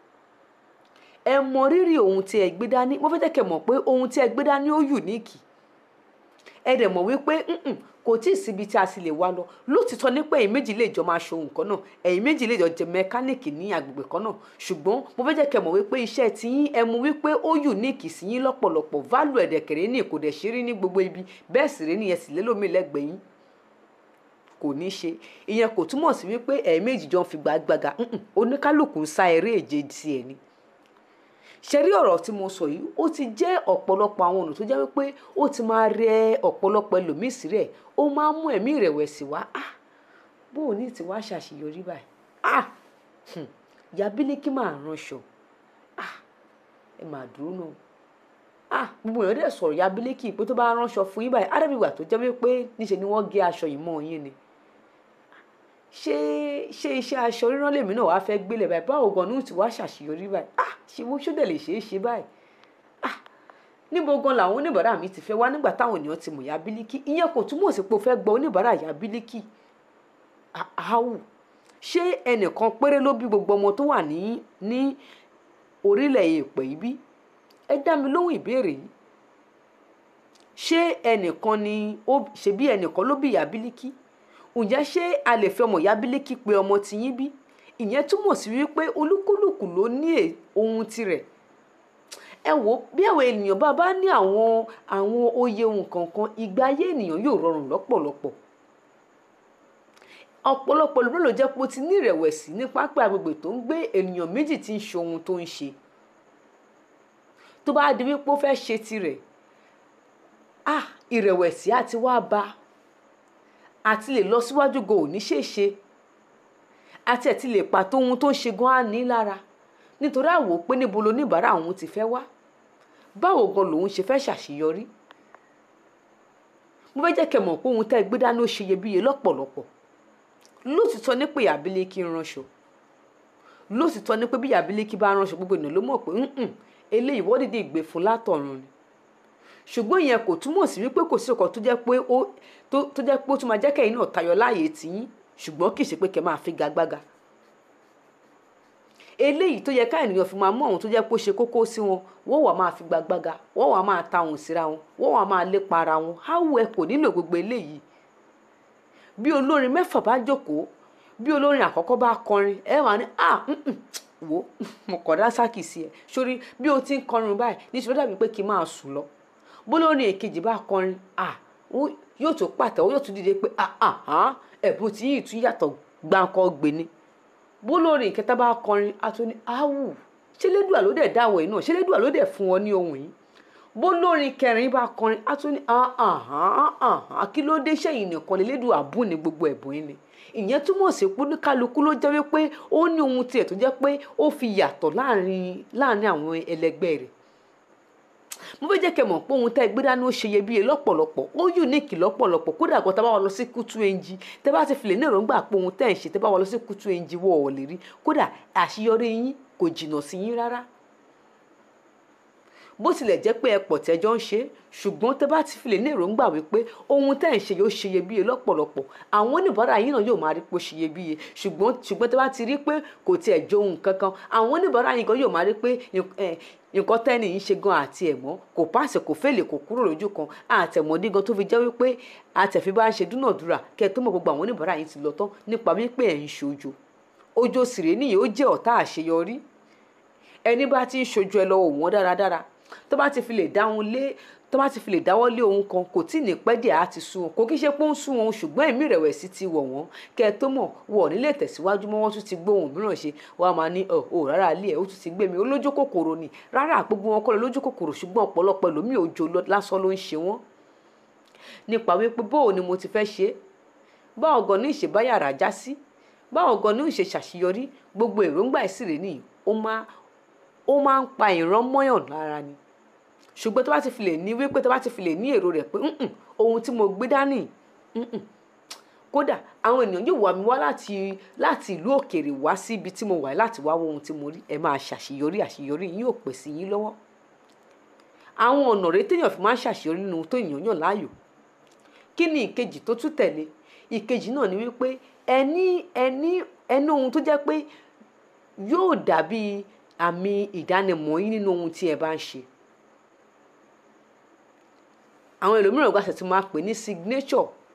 ẹ mọ rírì ohun tí ẹ gbé dání mo fẹ́ jẹ́ kẹ́ mọ̀ pé ohun tí ẹ gbé dání ó unique ẹ dẹ̀ mọ̀ wípé kò tí ì síbi tí a sì lè wá lọ lótìtọ́ nípa ẹ̀yin méjì lè jọ máa ṣohun kan náà ẹ̀yin méjì lè jọ jẹ mẹkáníìkì ní agbègbè kan náà ṣùgbọ́n mo fẹ́ jẹ́ kẹ́ mọ̀ wípé iṣẹ́ tí yín ẹ mú wípé ó unique sí yín lọ́pọ̀lọpọ̀ value ẹ̀dẹ̀kẹ̀rẹ́ ní kò dẹ̀ ṣe rí ní gbogbo ibi bẹ́ẹ̀ sì rí nìyẹn sì lélòmíì lẹ́gbẹ̀ẹ́ yín kò ní ṣe ìyẹn kò túmọ̀ sí wípé ẹ̀yin méjì jọ ń fi gbàgbàgà oníkálukú ń sá eré èje tiẹ̀ ni ṣe rí ọ̀rọ̀ tí mo sọ yìí ó ti jẹ́ ọ̀pọ̀lọpọ̀ àwọn ọ̀nà tó jẹ́ wípé ó ti máa rẹ ọ̀pọ̀lọpọ̀ ẹlòmíì sí rẹ̀ ó máa ń mú ẹ̀mí ìrẹ̀wẹ̀sì wá ah bó o ní ti wá ṣàṣeyọrí báyìí ah hmm, ìyá bílíkì máa ránṣọ ah ẹ máa dúró náà ah gbogbo èèyàn dẹ̀ sọ̀rọ̀ ìyá bílíkì pé tó bá ránṣọ fún yín báyìí ádàbígbà tó jẹ́ wípé níṣe ni wọ́n gé aṣọ yìí mọ́ yín ni ṣé ṣé iṣẹ́ aṣọ rírán lèmi náà wàá fẹ́ gbélé báyìí báwo gan ni ó ti wá ṣàṣeyọrí báyìí ah ṣé wọ́n ṣódẹ̀ lè ṣeé ṣe báyìí ah níbo gan làwọn oníbàárà mi ti fẹ́ wá nígbà táwọn ènìyàn ti mọ̀ ya bílíkì ìyẹn kò túmọ̀ sí pé o fẹ́ gba oníbàárà ya bílíkì àáwù ṣé ẹnìkan péré ló bí gbogbo ọmọ tó wà ní ní orílẹ̀ èèpẹ̀ yìí bí ẹ dá mi lóhùn ìbéèrè yìí ṣé ẹnìkan ni ó ṣe bí ẹnìkan ló bí ìyá bílíkì ǹjẹ́ ṣé a lè fi ọmọ ìyá bílíkì pé ọmọ tiyín bí ìyẹn túmọ̀ sí wípé olúkúlùkù ló ní ohun tirẹ̀ ẹ wò bí àwọn ènìyàn bá bá ní àwọn àwọn oyè ohun kankan ìgbé ayé ènìyàn yóò rọrùn lọ́pọ̀lọpọ̀ ọ̀pọ̀lọpọ̀ ló ló jẹ́ pé ó ti ní ìrẹ̀wẹ̀sì ní pápá agbègbè tó ń gbé ènìyàn méjì tí ń ṣe ohun tó ń ṣe tó bá di wípé ó fẹ́ ṣe tirẹ̀ ah ìrẹ̀wẹ̀sì á ti wá bá àti lè lọ síwájú gan ò ní ṣèṣe àti ẹ̀ ti lè pàtó ohun tó ń ṣe gan á ní lára nítorí àwò pé níbo loníbàárà òun ti fẹ́ wá báwo gan lòun ṣe fẹ́ ṣàṣeyọrí mo fẹ́ jẹ́ kẹ́ mọ̀ pé ohun tẹ́ gbé dání ó ṣe iyebíye lọ́pọ̀lọpọ̀ lótìtọ́ ní pé ìyàbílẹ̀kì ń ránṣọ lótìtọ́ ní pé bí ìyàbílẹ̀kì bá ránṣọ gbogbo ènìyàn ló mọ̀ pé ǹǹ eléyìí wọ́n dìde ìgbé fún látọ̀run ni ṣùgbọ́n ìyẹn kò túmọ̀ sí wípé kò sí ọkọ̀ tó jẹ́ pé ó tó jẹ́ pé ó tún máa jẹ́ kẹ́yìn náà tayọ láàyè tìyín ṣùgbọ́n kì í ṣe pé kẹ́ máa fi gagbága eléyìí tó yẹ ká ènìyàn fi máa mú àwọn tó jẹ́ pé ó ṣe kókó sí wọn wọ́n wà máa fi gbàgbága wọ́n wà máa ta òun síra wọn wọ́n wà máa lépa ara wọn háwù ẹ kò nílò gbogbo eléyìí bí olórin mẹ́fà bá jókòó bí olórin àkọ́kọ́ bá kọrin ẹ wà ní à wò mo kọ̀ dá sákì sí ẹ sórí bí o ti ń kọrin báyìí nítorí dàbí pé kí n máa sùn lọ bólórin èkejì bá kọrin à yóò tún pàtẹ́wọ́ yóò tún dìde pé ẹ̀bùn tí yìí tún yàtọ̀ gbáǹkọ́ gbé ni bólórin ìkẹta bá kọrin a tún ní áwù ṣé lédùá ló dẹ̀ dáwọ̀ yìí náà ṣé lédùá ló dẹ̀ fún ọ ní ohun yìí bólórin kẹrin bá kọrin a tún ní kí ló dé sẹ́yìn nìkan lè lédùá bùn ní gbogbo ẹ̀bùn yìí ni ìyẹn túmọ̀ sí pé oníkálukú ló jẹ́ wípé ó ní ohun tiẹ̀ tó jẹ́ pé ó fi yàtọ̀ láàrin láàrin àwọn ẹlẹgbẹ́ rẹ̀ mo fẹ́ jẹ́ kẹ́ mọ̀ pé ohun tẹ́ gbé dání ó ṣe iyebíye lọ́pọ̀lọpọ̀ ó unique lọ́pọ̀lọpọ̀ kódà gan tẹ́ bá wà lọ sí kútú ẹnjí tẹ́ bá ti filẹ̀ ní èròǹgbà pé ohun tẹ́ ń ṣe tẹ́ bá wà lọ sí kútú ẹnjí wọ̀ ọ̀ lè rí kódà àṣeyọrí yín kò jìnnà sí yín rárá bó tilẹ̀ jẹ́ pé ẹ pọ̀ tẹ́jọ́ ń ṣe ṣùgbọ́n tẹ́ bá ti filẹ̀ ní èròǹgbà wípé ohun tẹ́ ń ṣe yóò ṣe iyebíye lọ́pọ̀lọpọ̀ àwọn oníbàárà yín náà yóò máa rí pé ó ṣe iyebíye ṣùgbọ́n ṣùgbọ́n tẹ́ bá ti rí pé kò tiẹ̀ jó ohun kankan àwọn oníbàárà yín gan yóò máa rí pé nǹkan tẹ́ni yìí ṣe gan àti ẹ̀mọ́ kò pàṣẹ kò fèlè kò kúrò lójú kan àtẹ̀mọ́dé gan tó fi jẹ́ wípé àtẹ̀fi bá ń ṣe dúnàdúrà kẹ́ ẹ tó mọ̀ gbogbo àwọn oníbàárà yín ti lọ tán nípa wípé ẹ̀ ń ṣojo ojo sìrè nìyí ó jẹ́ ọ̀tá àṣeyọrí ẹni bá ti ń ṣojo ẹ lọ́wọ́ wọn dáradára tó bá ti fi lè dáhùn lé tó bá ti fi lè dáwọ́ lé ohun kan kò tí ì ní pẹ́ díẹ̀ á ti sú wọn kò kí ṣe pé ó ń sú wọn ṣùgbọ́n ẹ̀mí ìrẹ̀wẹ̀sì ti wọ̀ wọ́n kẹ́ ẹ tó mọ̀ wọ̀ nílé tẹ̀síwájú mọ́ wọ́n tún ti gbóhùn mìíràn ṣe wọ́n á máa ní ọ̀ ò rárá ilé ẹ̀ ó tún ti gbé mi olójú kòkòrò ni rárá gbogbo wọn kọ́ lọ lójú kòkòrò ṣùgbọ́n ọ̀pọ̀lọpọ̀ ẹlòmíì òjò lásán ló ń ṣe wọ́n nípa wípé bóò ni mo ti fẹ́ ṣe báwo gan ní ìṣe báyàrá já sí báwo gan ní ìṣe ṣàṣeyọrí gbogbo èròǹgbà ìsìrè nìyí ó máa ń pa ìran mọ́yàn lára ni ṣùgbọ́n tó bá ti fi lè ní wípé tó bá ti fi lè ní èrò rẹ̀ pé ohun tí mo gbé dání kódà àwọn ènìyàn yóò wá mi wá láti láti ìlú òkèèrè wá sí ibi tí mo wà láti wá wo ohun tí mo rí ẹ máa ṣàṣeyọrí àṣeyọrí yín yóò pè sí yín lọ́wọ́ àwọn ọ̀nà rẹ téèyàn fi máa ń ṣàṣeyọrí nínú tó èèyàn yàn láàyò kí ni ìkejì tó tún tẹ̀lé ìkejì náà ni wípé ẹni ẹni ẹni ohun tó jẹ́ pé yóò dàbí àmì ìdánimọ̀ yín nínú ohun tí ẹ bá ń ṣe àwọn ẹlòmíràn gbàṣẹ tí máa pè ní signature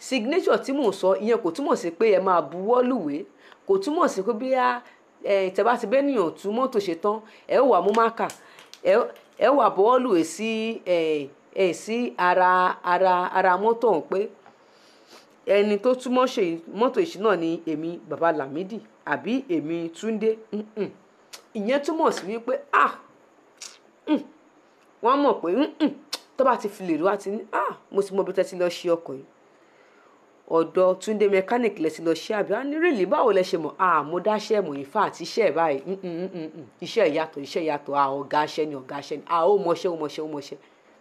signature tí mò ń sọ ìyẹn kò túmọ̀ sí pé ẹ máa buwọ́ lùwé kò túmọ̀ sí pé bíyà ẹ tẹ́bá ti bẹ́ẹ̀ nìyàn tú mọ́tò ṣe tán ẹ ó wà mú máka ẹ ẹ wà buwọ́ lùwé sí ẹ ẹ sí ara ara ara mọ́tò ọ̀hún pé ẹni tó túmọ̀ ṣe mọ́tò ìṣí náà ni èmi baba Lamidi àbí èmi Túndé mm-mm. ìyẹn túmọ̀ sí wípé ah mm, wọ́n mọ̀ pé mm-mm, tó bá ti fi lè rí wá ti ní ah mo ti mọ bí tẹ́tí lọ ṣe ọkọ̀ yìí ọ̀dọ̀ Túndé mechanic lẹ ti lọ ṣe àbí á ní rèlè báwo lẹ ṣe mọ̀ ah mo dáṣẹ́ mọ̀ in fact iṣẹ́ ẹ̀ báyìí mm, mm, mm, mm, iṣẹ́ ìyàtọ̀ iṣẹ́ ìyàtọ̀ ah ọ̀gá aṣẹ́ ni ọ̀gá aṣẹ́ ni ah ó mọṣẹ́ ó mọṣẹ́ ó mọṣẹ́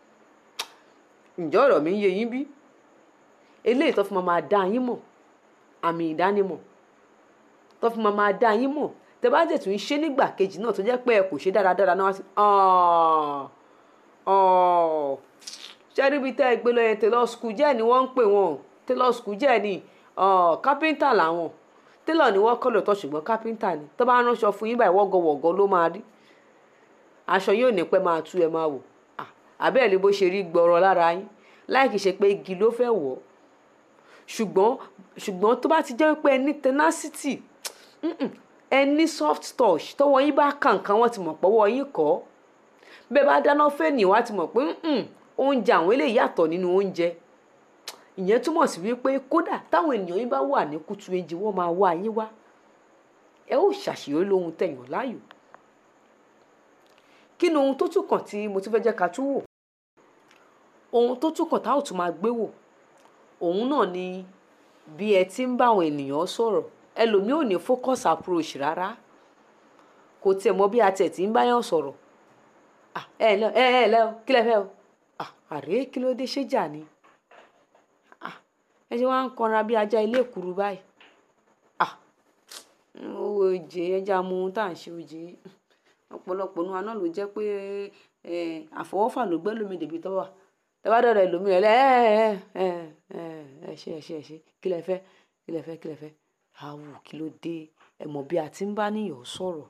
ǹjọ́ ọ̀rọ̀ mi ń yé yín bí eléyìí tó fi máa máa dá yín mọ̀ àmì ìdánimọ̀ tó fi máa máa dá yín mọ̀ tẹ bá dẹ̀ tún ṣe nígbà kejì náà tó jẹ́ pé ẹ kò ṣe dáradára náà wá sí ṣẹ́ríbi tẹ́ ẹ gbé lọ yẹn tailor school jẹ́ ni wọ́n ń pè wọ́n tailor school jẹ́ ni kápẹ́ńtà làwọn tailor ni wọ́n kọ́ lọ́tọ̀ ṣùgbọ́n kápẹ́ńtà ni tó bá ránṣọ fún yín báyìí wọ́gọ̀wọ̀gọ̀ ló máa rí aṣọ yóò ní pẹ́ máa tú ẹ máa wò àbẹ́ẹ̀ ni bó ṣe rí gbọ́rọ̀ lára yín láì kìí ṣe pé igi ló fẹ́ wọ̀ ṣùgbọ́n ṣùgbọ́n tó bá ti jẹ́ pé ẹ ní tenacity ẹ ní soft touch tọwọ́ yín bá kàǹkàn wọ́n ti mọ̀ pọ́wọ́ yín kọ́ bẹ́ẹ̀ bá dáná fẹ́ẹ̀nì wá ti mọ̀ pé oúnjẹ àwọn eléyìí yàtọ̀ nínú oúnjẹ ìyẹn túmọ̀ sí wípé kódà táwọn ènìyàn yín bá wà ní kùtù èjì wọ́n máa wá yín wá ẹ ó ṣàṣeyọrí lóhun tẹ̀yàn láàyò kí ni ohun tó tún kàn tí mo tún fẹ́ jẹ́ ká tún wò ohun tó tún kàn tá ò tún máa gbé wò òun náà ni bí ẹ ti ń bá àwọn ènìyàn sọ̀rọ̀ ẹlòmíì ò ní focus approach rárá kò tiẹ̀ mọ bí a tiẹ̀ ti ń báyàn sọ̀rọ̀ ẹ ẹ lẹ ẹ ẹ lẹ o kí lẹ fẹ́ o àrè kí ló dé ṣé jà ni ẹ ṣe wá ń kanra bí ajá ilé ìkuru báyìí owó oje ẹja mu ohun tá à ń ṣe oje ọ̀pọ̀lọpọ̀ nu aná ló jẹ́ pé àfọwọ́fà ló gbẹ́ lómi dèbí tọ́wà tẹ́wá dọ̀rọ̀ ẹlòmíì rẹ̀ ẹ ẹ ẹ ẹ ẹ ṣe ẹ ṣe ẹ ṣe kí lẹ fẹ́ kí lẹ fẹ́ kí lẹ fẹ́ àwù kí ló dé ẹ mọ̀ bí a ti ń bá níyàn sọ̀rọ̀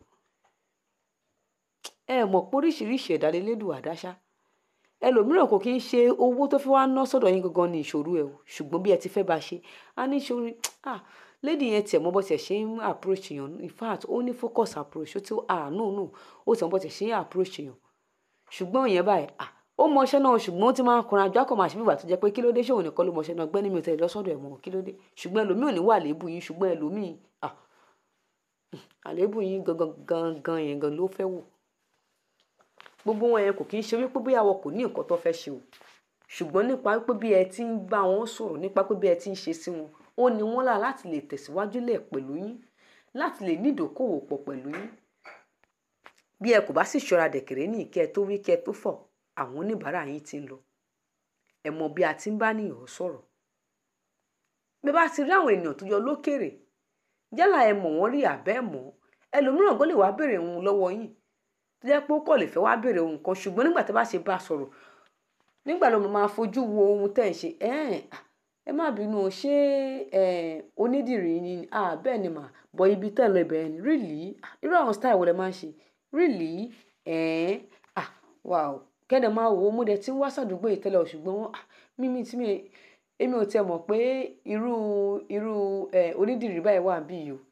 ẹ mọ̀ pé oríṣiríṣi ẹ̀dá lélẹ́dùn àdáṣá ẹlòmíràn kò kí ń ṣe owó tó fi wá ná sọ́dọ̀ yín gangan ní ìṣòro ẹ̀ o ṣùgbọ́n bí ẹ ti fẹ́ bá ṣe á ní ìṣòro ah lady yẹn tiẹ̀ mọ́ bọ́ tiẹ̀ ṣe ń approach èèyàn in fact ó ní focus approach ó ti ah no no ó tiẹ̀ mọ́ bọ́ tiẹ̀ ṣe ń approach èèyàn ṣùgbọ́n ìyẹn báyìí ah ó mọṣẹ́ náà ṣùgbọ́n ó ti máa ń kunra àjọ àkọ́mọ̀ àṣẹ bíbà tó jẹ́ pé kí ló dé ṣé òun nìkan ló mọṣẹ́ náà gbẹ́ni mi ò tẹ̀lé lọ́sọ̀dọ̀ ẹ̀ mọ́ kí ló dé ṣùgbọ́n ẹlòmíì ò ní wà léèbù yín ṣùgbọ́n ẹlòmíì ah àléébù yín gangan gangan yẹn gan ló fẹ́ wò gbogbo wọn yẹn kò kí ń ṣe wípé bóyá wọn kò ní nǹkan tó fẹ́ ṣe o ṣùgbọ́n nípa pé bí ẹ ti ń bá wọn sọ̀rọ̀ nípa pé bí ẹ ti ń ṣe sí wọn ó ní wọn là láti lè tẹ̀síwájú lẹ̀ pẹ̀lú yín láti lè ní ìdókòwò pọ̀ pẹ̀lú yín bí ẹ kò bá sì ṣọ́ra dẹ̀kẹ̀rẹ́ ní ìkẹ́ tó wí kẹ́ tó fọ̀ àwọn oníbàárà yín ti ń lọ ẹ mọ bí a ti ń bá nìyàn sọ̀rọ̀ bí bá ti rí àwọn ènìyàn tó yọ lókèrè yálà ẹ mọ̀ wọ́n rí àbẹ́ mọ́ ẹlòmíràn kó lè wá béèrè ohun lọ́wọ́ yín tó jẹ́ pé ó kọ̀ lè fẹ́ wá béèrè ohun kan ṣùgbọ́n nígbà tí a bá ṣe bá a sọ̀rọ̀ nígbà ló máa fojú wo ohun tẹ́ ẹ̀ ṣe ẹ má bínú o ṣé onídìrí ni bẹ́ẹ̀ ni mà bọ ibi tẹ́ ẹ lọ ibẹ̀ ni really irú àwọn style wo lẹ máa ń ṣe really wow kẹ́dẹ̀ máa wò ó mo dẹ̀ ti ń wá sàdúgbò yìí tẹ́lẹ̀ ṣùgbọ́n mímí tí mi èmi ò tiẹ̀ mọ̀ pé irú irú onídìrí báyìí wà bí yìí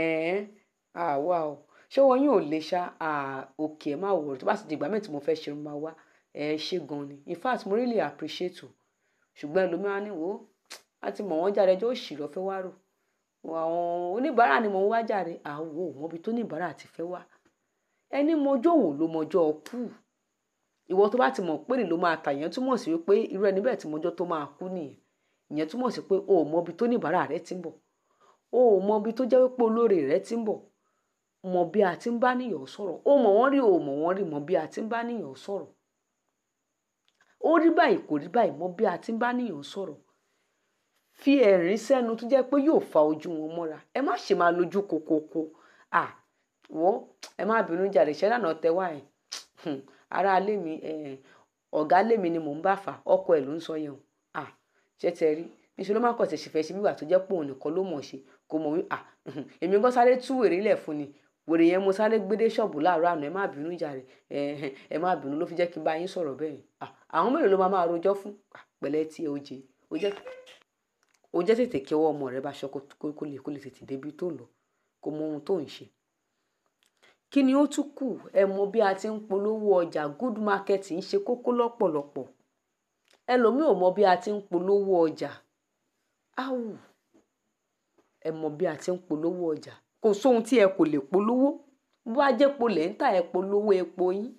o wow ṣé wọn yóò lè ṣá òkè ẹ má wò tó bá sì di ìgbà mẹ́rin tí mo fẹ́ ṣe máa wá ẹ ṣe gan ni in fact mo really appreciate o ṣùgbọ́n ẹlòmíràn ni wò ó láti mọ̀ wọ́n jáde ẹjọ́ òṣì lọ́fẹ́ wá rò àwọn oníbàárà ni mo ń wá jáde àwọ̀ mọ́bi tó níbàárà ti fẹ́ wá ẹni mọjọ́ wò ló mọjọ́ kú ìwọ tó bá ti mọ̀ pé ló máa tà yẹn túmọ̀ sí wípé irú ẹni bẹ́ẹ̀ tí mọjọ́ tó máa kú nìyẹn ìyẹn túmọ̀ sí pé o ò mọbi tó níbàárà rẹ ti ń bọ̀ o ò mọbi tó jẹ́ wípé olóore rẹ ti ń bọ̀ mọ bí a ti ń bá níyàn sọ̀rọ̀ ó mọ̀ wọ́n rí o mọ̀ wọ́n rí mọ bí a ti ń bá níyàn sọ̀rọ̀ ó rí báyìí kò rí báyìí mọ bí a ti ń bá níyàn sọ̀rọ̀ fi ẹ̀rín sẹ́nu tó jẹ́ pé yóò fa ojú wọn mọ́ra ẹ má ṣe máa lójú kokoko à wọ́n ẹ má bínú jàre ṣẹ́ lànà tẹ́wà ẹ̀ ara alé mi ọ̀gá lé mi ni mò ń bá fà ọkọ ẹ̀ ló ń sọ yẹn o à ṣé tẹ rí níṣẹ́ ló má kọ̀ tẹ̀ ṣèfẹ́ ṣe bí wà tó jẹ́ pé òun nìkan ló mọ̀ ṣe kò mọ̀ wí à èmi gan sáré tú wèrè lẹ̀ fún ni wèrè yẹn mo sáré gbédé ṣọ́ọ̀bù láàárọ̀ àná ẹ má bínú jàre ẹ má bínú ló fi jẹ́ kí n bá yín sọ̀rọ̀ bẹ́ẹ̀ àwọn mélòó ló máa máa rojọ́ fún pẹ̀lẹ́ tí ẹ ó jẹ ó jẹ́ tètè kí ọwọ́ ọmọ rẹ bá ṣọ́ kó kó lè kó lè tètè débi tó lọ kó mọ ohun tó ń ṣe kí ni ó tún kù ẹ mọ bí a ti ń polówó ọjà good market ń ṣe kókó lọ́pọ̀lọpọ̀ ẹlòmíì ò mọ bí a ti ń polówó ọjà áwù ẹ mọ bí a ti ń polówó ọjà kò sóhun tí ẹ kò lè polówó bó a jẹ́ polẹ̀ ń tà ẹ polówó epo yín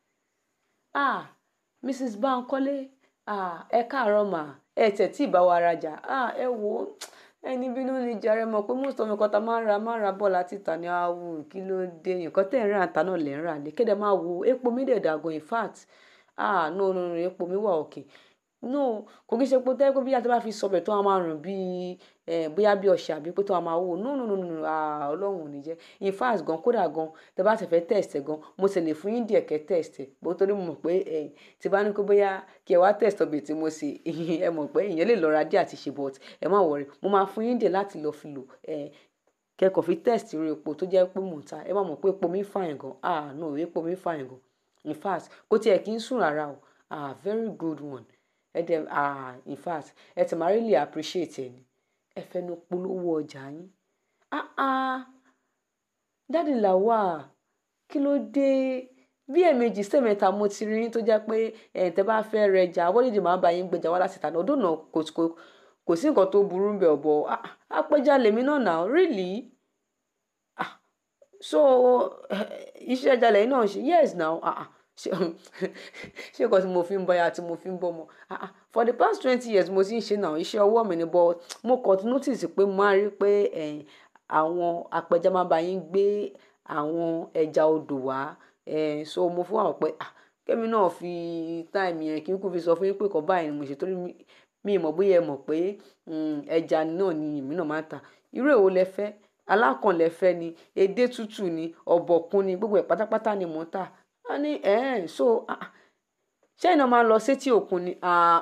ah mrs bankole ah ẹ káàárọ̀ mà ẹ tẹ̀ tí ì bá wa rajà ah ẹ wò ó ẹni bínú ni jàre mọ̀ pé most of nǹkan tá máa ń ra máa ń ra bọ́ọ̀lù àti ìta ni àwù kí ló dé nǹkan tẹ̀ ń rà ta náà lẹ̀ ń rà lé kéde máa wo epo mi dẹ̀ dàgbọ́n in fact ah no no no epo mi wà òkè no kò kí ṣe pé tẹ́ pé bí a ti bá fi sọbẹ̀ tó a máa rùn bíi ẹ̀ bóyá bí ọṣẹ àbí pé tó a máa wò no no no no ah ọlọ́run ò ní jẹ́ in fact gan kódà gan tẹ́ bá ti fẹ́ test ẹ̀ gan mo sì lè fún yín díẹ̀ kẹ́ test ẹ̀ bó torí mo mọ̀ pé ẹ̀ tí bá ní kó bóyá kí ẹ wá test ọbẹ̀ tí mo ṣe ẹ mọ̀ pé ìyẹn lè lọ ra díẹ̀ àti ṣe but ẹ má wọrí mo máa fún yín díẹ̀ láti lọ fi lò ẹ̀ kẹ́kọ̀ọ́ fi test irú epo tó jẹ́ pé mò ń ta ẹ má mọ̀ pé epo mi fine gan ah no epo mi fine gan in fact kó tiẹ̀ kí n sùn rárá o ah very good one ẹ dẹ̀ ah in fact ẹ ti máa really appreciate ẹ ni ẹ fẹnu polówó ọjà yín ah ah dáàdì làwà kí ló dé bí ẹ̀ẹ̀mejì sẹ́mẹ̀ta mo ti rí yín tó jẹ́ pé ẹ̀ tẹ́ bá fẹ́ rẹjà wọ́lídìí máa bá yín gbẹjà wá láti tàná ọdún náà kò kò kò sí nǹkan tó burú ń bẹ̀ ọ̀bọ̀ apẹja lèmi náà nà really ah so iṣẹ́ ẹja lẹ́yìn náà ṣe yes now ah ah ṣe ṣe nǹkan tí mo fi ń bọ ya tí mo fi ń bọ ọmọ ah ah for the past twenty years mo ti ń ṣe náà iṣẹ́ ọwọ́ mi ni but mo kàn ti notice pé mo máa rí pé àwọn apẹja máa bá yín gbé àwọn ẹja odò wá so mo fún àwọn pé ah kẹ́mi náà fi time yẹn kí n kú fi sọ fún yín pé kọ́ báyìí ni mo ṣe torí mi ì mọ̀ bóyá ẹ mọ̀ pé ẹja náà ni èmi náà máa ń ta irú èwo lẹ fẹ́ alákànlẹ̀ fẹ́ ni edé tútù ni ọ̀bọ̀kún ni gbogbo ẹ̀ pátápátá ni mò ń tà á ní ẹ̀ẹ́n so ṣé iná máa lọ sétí òkun ni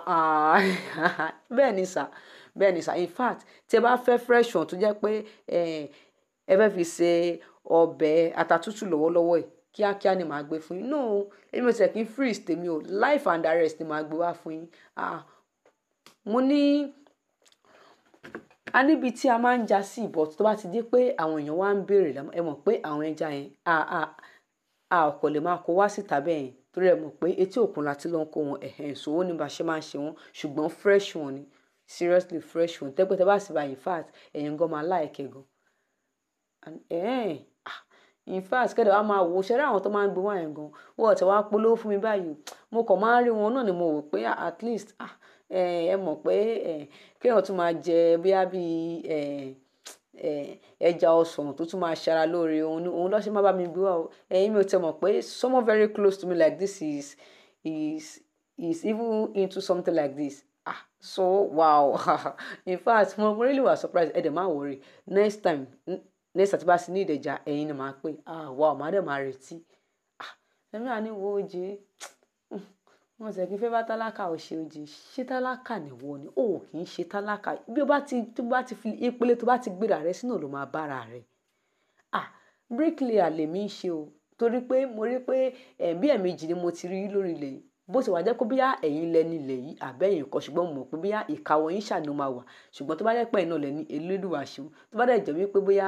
bẹ́ẹ̀ ni sà bẹ́ẹ̀ ni sà in fact tí ẹ bá fẹ́ fresh one tó jẹ́ pé ẹ fẹ́ fi ṣe ọbẹ̀ ata tútù lọ́wọ́lọ́wọ́ yìí kíákíá ni màá gbé fún yín no èmi ò tẹ̀ kí n freeze tèmi o life and direct ni màá gbé wá fún yín mo ní a níbi tí a máa ń já sí ìbọ̀ tó bá ti dé pé àwọn èèyàn wá ń béèrè ẹ mọ̀ pé àwọn ẹja yẹn a ọ̀pọ̀ lè máa kó wá síta bẹ́ẹ̀ yẹn torí ẹ mọ̀ pé etí òkun láti lọ́n kó wọn ẹ̀hẹ̀ ìṣòwò ní bá ṣe máa ń ṣe wọn ṣùgbọ́n fresh one ni seriously fresh one tẹ́pẹ́tẹ́ bá sì bá in fact ẹ̀yin gan máa láìkẹ́ gan in fact kẹ́dẹ̀ wá máa wò ṣẹ́rẹ́ àwọn tó máa ń gbé wọ́n yẹn gan wọ́n ti wá polówó fún mi báyìí mo kàn máa ń rí wọn náà ni mo wò pé at least ẹ mọ̀ pé kéèyàn tún máa jẹ bíá bíi ẹja ọsàn tó tún máa ṣara lóore òun òun lọ́ọ́ ṣe má bá mi gbé wá o ẹ̀yin mi ò tẹ̀ mọ̀ pé someone very close to me like this is is is even into something like this ah so wow in fact mo really was surprised ẹ dẹ̀ má worry next time next àti bá sí ní ìdẹ̀jà ẹ̀yin ni màá pè ah wow màá dẹ̀ máa retí ah ẹ̀mí àní wo oje wọn sì kí n fẹ́ bá tálákà ò ṣe oje ṣé tálákà nìwọ ni ó kì í ṣe tálákà bí o bá ti tó bá ti fi ìpele tó bá ti gbéra rẹ sínú ló máa bára rẹ ah bricklayer lèmi ń ṣe o torí pé mo rí pé ẹ̀bí ẹ̀mejì ni mo ti rí lórí ilẹ̀ yìí bó ti wà jẹ́ pé bíyà ẹ̀yin lẹni ilẹ̀ yìí àbẹ́yìn kan ṣùgbọ́n mo mọ̀ pé bíyà ìkàwọ́ yín ṣàní máa wà ṣùgbọ́n tó bá jẹ́ pé ẹ̀yin náà lẹ́ni elédùwà ṣeun tó bá dẹ̀ jẹ́ wípé bóyá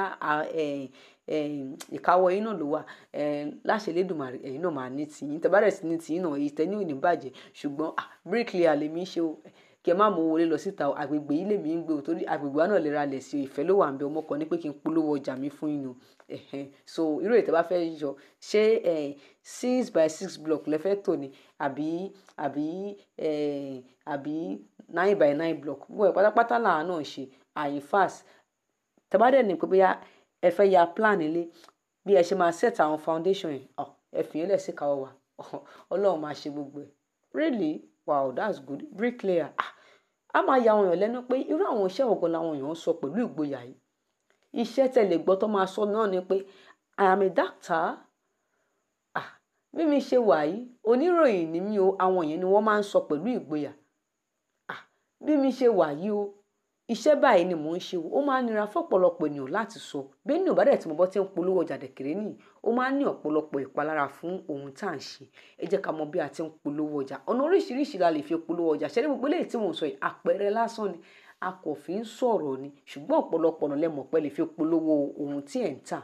ìkàwọ́ yín náà ló wà láṣẹ elédùmarè ẹ̀yin náà máa ní tìyín tẹ́ bá dẹ̀ sí ní tìyín náà èyí tẹ́ ní òní bàjẹ́ ṣùgbọ́n bricklayer lèmi ṣe o kí ẹ má mú wọlé lọ síta àgbègbè yìí lèmi ń gbé o torí àgbègbè wa náà lè ra lẹ̀ sí o ìfẹ́ ló wà ń bẹ ọmọ kan ní pé kí n polówó ọjà mi fún yín o so irú ètò bá fẹ́ yọ ṣé six by six block lẹ fẹ́ tò ní àbí àbí àbí nine by nine block gbogbo ẹ̀ pátápátá làwọn náà ṣe àyìn fast tẹ́bádẹ́ ní pé bóyá ẹ fẹ́ ya plan ilé bí ẹ ṣe máa set àwọn foundation yẹn ẹ fi yẹn lẹ̀ sí káwọ́ wa ọlọ́run máa ṣe gbogbo ẹ̀ really wow that's good bricklayer ah a máa ya àwọn èèyàn lẹ́nu pé irú àwọn iṣẹ́ ọ̀gọ́ làwọn èèyàn ń sọ pẹ̀lú ìgboyà yìí iṣẹ́ tẹ̀lé gbọ́ tó máa sọ náà ni pé i am a doctor ah bí mi ṣe wà yìí oníròyìn ni mí o àwọn yẹn ni wọ́n máa ń sọ pẹ̀lú ìgboyà ah bí mi ṣe wà yìí o iṣẹ́ báyìí ni mò ń ṣe o ó máa ń nira fọ́pọ̀lọpọ̀ ènìyàn láti sọ bẹ́ẹ̀ ni òbádẹ́ tí mo bọ́ tí ń polówó ọjà dẹ̀kẹ̀rẹ́ nìyí ó máa ń ní ọ̀pọ̀lọpọ̀ ìpalára fún ohun tá à ń ṣe ẹ jẹ́ ká mọ bí a ti ń polówó ọjà ọ̀nà oríṣiríṣi la lè fi polówó ọjà ṣẹ́ni gbogbo eléyìí tí mò ń sọ yìí àpẹẹrẹ lásán ni a kò fi ń sọ̀rọ̀ ni ṣùgbọ́n ọ̀pọ̀lọpọ̀ ọ̀nà lẹ mọ̀ pé lè fi polówó ohun tí ẹ̀ ń tà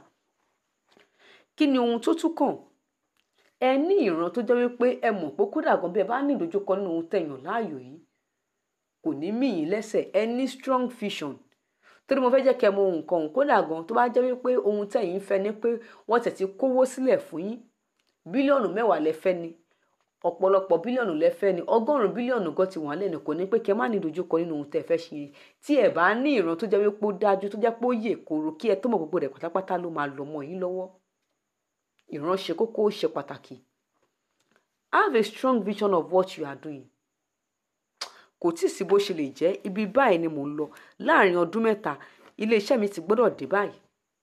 kí ni ohun tó tún kàn ẹ ní ìran tó jẹ́ wípé ẹ mọ̀ pé kódà gan bí ẹ bá ní ìdojúkọ nínú ohun tẹ̀yàn láàyò yìí kò ní mí yín lẹ́sẹ̀ ẹ ní strong vision torí mo fẹ́ jẹ́ kẹ́ mọ ohun kan òun kódà gan tó bá jẹ́ wípé ohun tẹ̀yìn fẹ́ ni pé wọ́n tẹ̀ ti kówó sílẹ̀ fún yín bílíọ̀nù mẹ́wàá lẹ fẹ́ ni ọ̀pọ̀lọpọ̀ bílíọ̀nù lẹ fẹ́ ni ọgọ́rùn-ún bílíọ̀nù gan ti wọ́n lẹ́nu kò ní pé kẹ́ má ní ìdojúkọ nínú ohun tẹ́ fẹ́ ṣe yẹn tí ẹ bá ní ìran tó jẹ́ wípé ó dájú tó jẹ́ pé ó yè koro kí ẹ tó mọ̀ gbogbo rẹ̀ pátápátá ló máa lọ mọ́ yín lọ́wọ́ ìran ṣe kókó ó ṣe pàtàkì have a strong vision of what you are doing kò tí ì sí bó ṣe lè jẹ́ ibi báyìí ni mò ń lọ láàrin ọdún mẹ́ta iléeṣẹ́ mi ti gbọ́dọ̀ dé báyìí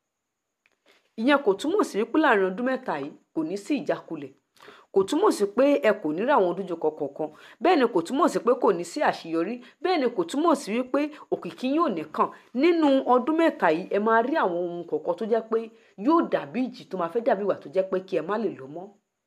ìyẹn kò túmọ̀ sí wípé láàrin ọdún mẹ́ta yìí kò ní sí ìjákulẹ̀ kò túmọ̀ sí pé ẹ kò ní rí àwọn ojújọkọ kọ̀ọ̀kan bẹ́ẹ̀ ni kò túmọ̀ sí pé kò ní sí àṣeyọrí bẹ́ẹ̀ ni kò túmọ̀ sí wípé òkìkí yóò nìkan nínú ọdún mẹ́ta yìí ẹ máa rí àwọn ohun kọ̀ọ̀kan tó jẹ́ pé yóò dàbí ìjì tó máa fẹ́ dàbí ìwà tó jẹ́ pé kí ẹ má lè lọ mọ́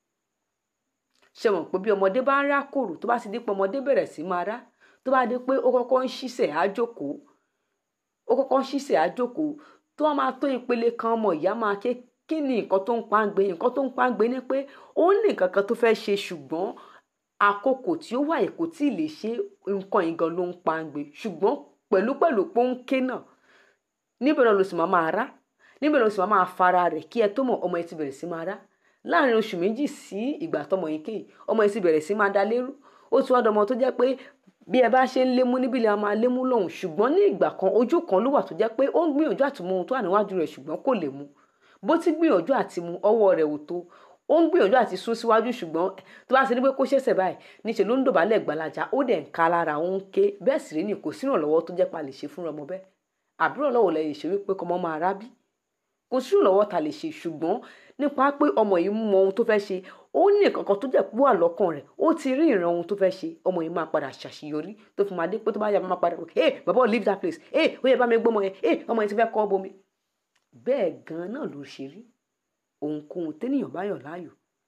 ṣe mọ̀ pé bí ọmọdé bá ń rá kòrò tó bá ti di pé ọmọdé bẹ̀rẹ̀ sí máa rá tó bá di pé ó kọ́kọ́ ń ṣiṣẹ́ àjókòó ó kọ́kọ́ ń ṣiṣẹ́ àjókòó tó wọ́n máa tó ìpele kan ọmọ ìyá máa ké kí ni nǹkan tó ń pa ń gbé nǹkan tó ń pa ń gbé ni pé ó ní nǹkan kan tó fẹ́ ṣe ṣùgbọ́n àkókò tí ó wà kò tí ì lè ṣe nǹkan yìí gan ló ń pa ń gbé ṣùgbọ́n pẹ̀lú pẹ̀lú pọ́ńké náà níbẹ̀ náà ló sì máa máa rá níbẹ̀ náà ló sì máa máa fara rẹ̀ kí ẹ tó mọ̀ ọmọ yẹn ti bẹ̀rẹ̀ sí máa rá láàrin oṣù méjì sí ìgbà tọmọ yìí kéyìí ọmọ yìí ti bẹ̀rẹ̀ sí máa da lérú ó ti wá dọmọ tó jẹ́ pé bí ẹ bá ṣe ń lémú níbí lè máa lémú lọ́hùn ṣùgbọ́n ní ìgbà kan ojú kan ló wà tó jẹ́ pé ó ń gbìyànjú àti mú ohun tó wà níwájú rẹ̀ ṣùgbọ́n kò lè mú bó ti gbìyànjú àti mú ọwọ́ rẹ̀ ò tó ó ń gbìyànjú àti sún síwájú ṣùgbọ́n tó bá ṣe ní pé kó ṣẹ̀ṣẹ̀ báyìí níṣẹ́ ló ń dọ̀bálẹ̀ gbalaja ó dẹ̀ ń ka lára ó ń ké bẹ́ẹ̀ sì rí ni kò sí ìrànlọ́wọ́ tó jẹ́ pa lè ṣe fúnra ọmọ bẹ́ẹ̀ àbúrò lọ́wọ́ lẹ lè ṣe wípé kọ́mọ máa rábí kò sí ìrànlọ́wọ́ ta lè ṣe ṣùgbọ́n nípa pé ọmọ yìí mọ ohun tó fẹ́ ṣe ó ní nǹkan tó jẹ́ pé wà lọ́kàn rẹ̀ ó ti rí ìran ohun tó fẹ́ ṣe ọmọ yìí máa padà ṣàṣeyọrí tó fi máa dé pé tó bá yà máa padà pé hey bàbá leave that place hey ó yẹ bá mi gbọ́mọ yẹn hey ọmọ yẹn ti fẹ́ kọ́ bomi bẹ́ẹ̀ gan-an náà ló ṣe rí ohunkóhun ténìyàn bá yàn láàyò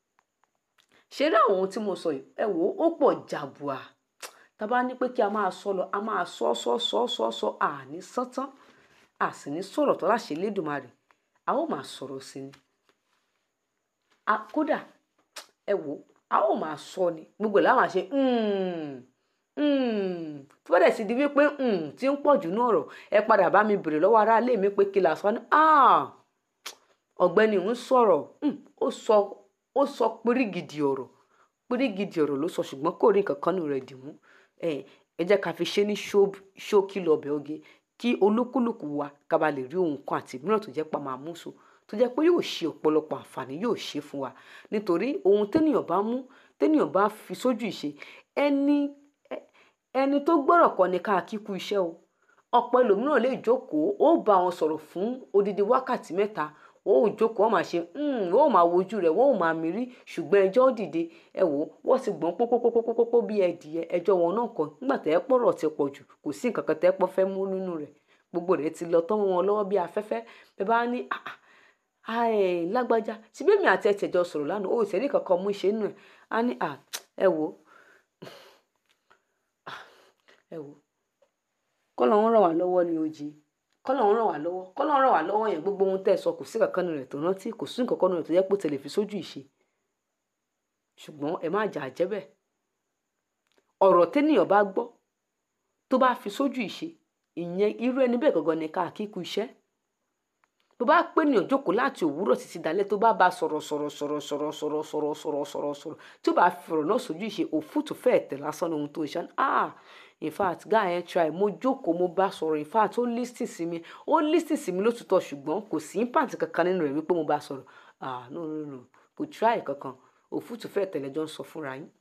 ṣe rí àwọn ohun tí mo sọ yìí ẹ wò ó pọ̀ jàbùà tá a bá ní pé kí a máa sọ lọ a máa sọ sọ sọ sọ sọ àní sọ́tán a sì ní sọ̀rọ̀ tó láṣẹ lédùmarè a ó máa sọ̀rọ̀ sí ni kódà ẹ wò a ó máa sọ ni gbogbo ẹ̀ láwọn àṣẹ tó bá dẹ̀ sì di wípé tí ń pọ̀ jù ní ọ̀rọ̀ ẹ padà bá mi bèrè lọ́wọ́ aráalé mi pé kí la sọ ni ọ̀gbẹ́ni ń sọ̀rọ̀ ó sọ ó sọ pírígìdì ọ̀rọ̀ pírígìdì ọ̀rọ̀ ló sọ ṣùgbọ́n kò rí nǹkan kan nù rẹ̀ dì mú ẹ jẹ́ ká fi ṣe ní ṣókí lọ́bẹ̀ oge kí olúkúlùkù wa ká ba lè rí ohun kan àti mìíràn tó jẹ́ pa máa mú so tó jẹ́ pé yóò ṣe ọ̀pọ̀lọpọ̀ àǹfààní yóò ṣe fún wa nítorí ohun ténìyàn bá mú ténìyàn bá fi sójú ìṣe ẹni ẹni tó gbọ́rọ̀ kọ́ ni ká kíkú iṣẹ́ o ọ̀pọ̀ ẹlòmíràn lè jókòó ó bá wọn sọ̀rọ̀ fún odidi wákàtí mẹ́ta wọ́n ò jókòó wọ́n máa ṣe wọ́n ò máa wojú rẹ̀ wọ́n ò máa mírí ṣùgbọ́n ẹjọ́ dìde ẹ wò wọ́n ti gbọ́n pópópópópópó bí ẹdìyẹ ẹjọ́ wọn náà kọ́ nígbà tẹ́ pọ̀rọ̀ ti pọ̀ jù kò sí nǹkan kan tẹ́ pọ́ fẹ́ mú nínú rẹ̀ gbogbo rẹ̀ ti lọ tán wọn lọ́wọ́ bí afẹ́fẹ́ bẹ́ẹ̀ bá ní lágbájá tí bẹ́ẹ̀ mi àti ẹ̀tẹ̀ jọ sọ̀rọ̀ lánàá ó ìṣẹ́rí kankan mú ìṣe nù ẹ̀ á ní ẹ wò ẹ wò kọ́ lọ́wọ́ ràn wá lọ́wọ́ ni ojì kọ́lọ́run ràn wá lọ́wọ́ kọ́lọ́run ràn wá lọ́wọ́ yẹn gbogbo ohun tẹ́ ẹ sọ kò sí kankan rẹ̀ tó rántí kò sí nǹkan kan rẹ̀ tó yẹ pé tẹ̀lé fi sójú ìṣe ṣùgbọ́n ẹ má jà á jẹ́ bẹ́ẹ̀ ọ̀rọ̀ tẹ́nìyàn bá gbọ́ tó bá fi sójú ìṣe ìyẹn irú ẹni bẹ́ẹ̀ gangan ni ká kíkú iṣẹ́ tó bá pé ní òjókòó láti òwúrọ̀ títí dalẹ́ tó bá bá sọ̀rọ̀ sọ̀rọ̀ sọ̀rọ̀ sọ̀rọ̀ sọ̀rọ̀ sọ̀rọ̀ sọ̀rọ̀ sọ̀rọ̀ sọ̀rọ̀ tó bá fi ọ̀rọ̀ náà sójú ìṣe òfútù fẹ́ẹ̀ tẹ̀ lásán ní ohun tó ṣe ah in fact guy ẹ try mo jókòó mo bá sọ̀rọ̀ in fact ó lísìn sí mi ó lísìn sí mi lótútọ́ ṣùgbọ́n kò sí impact kankan nínú rẹ̀ wípé mo bá sọ̀rọ̀ ah no no no kò try kankan òfútù fẹ́ẹ̀ tẹ̀lé jọ ń sọ fúnra yín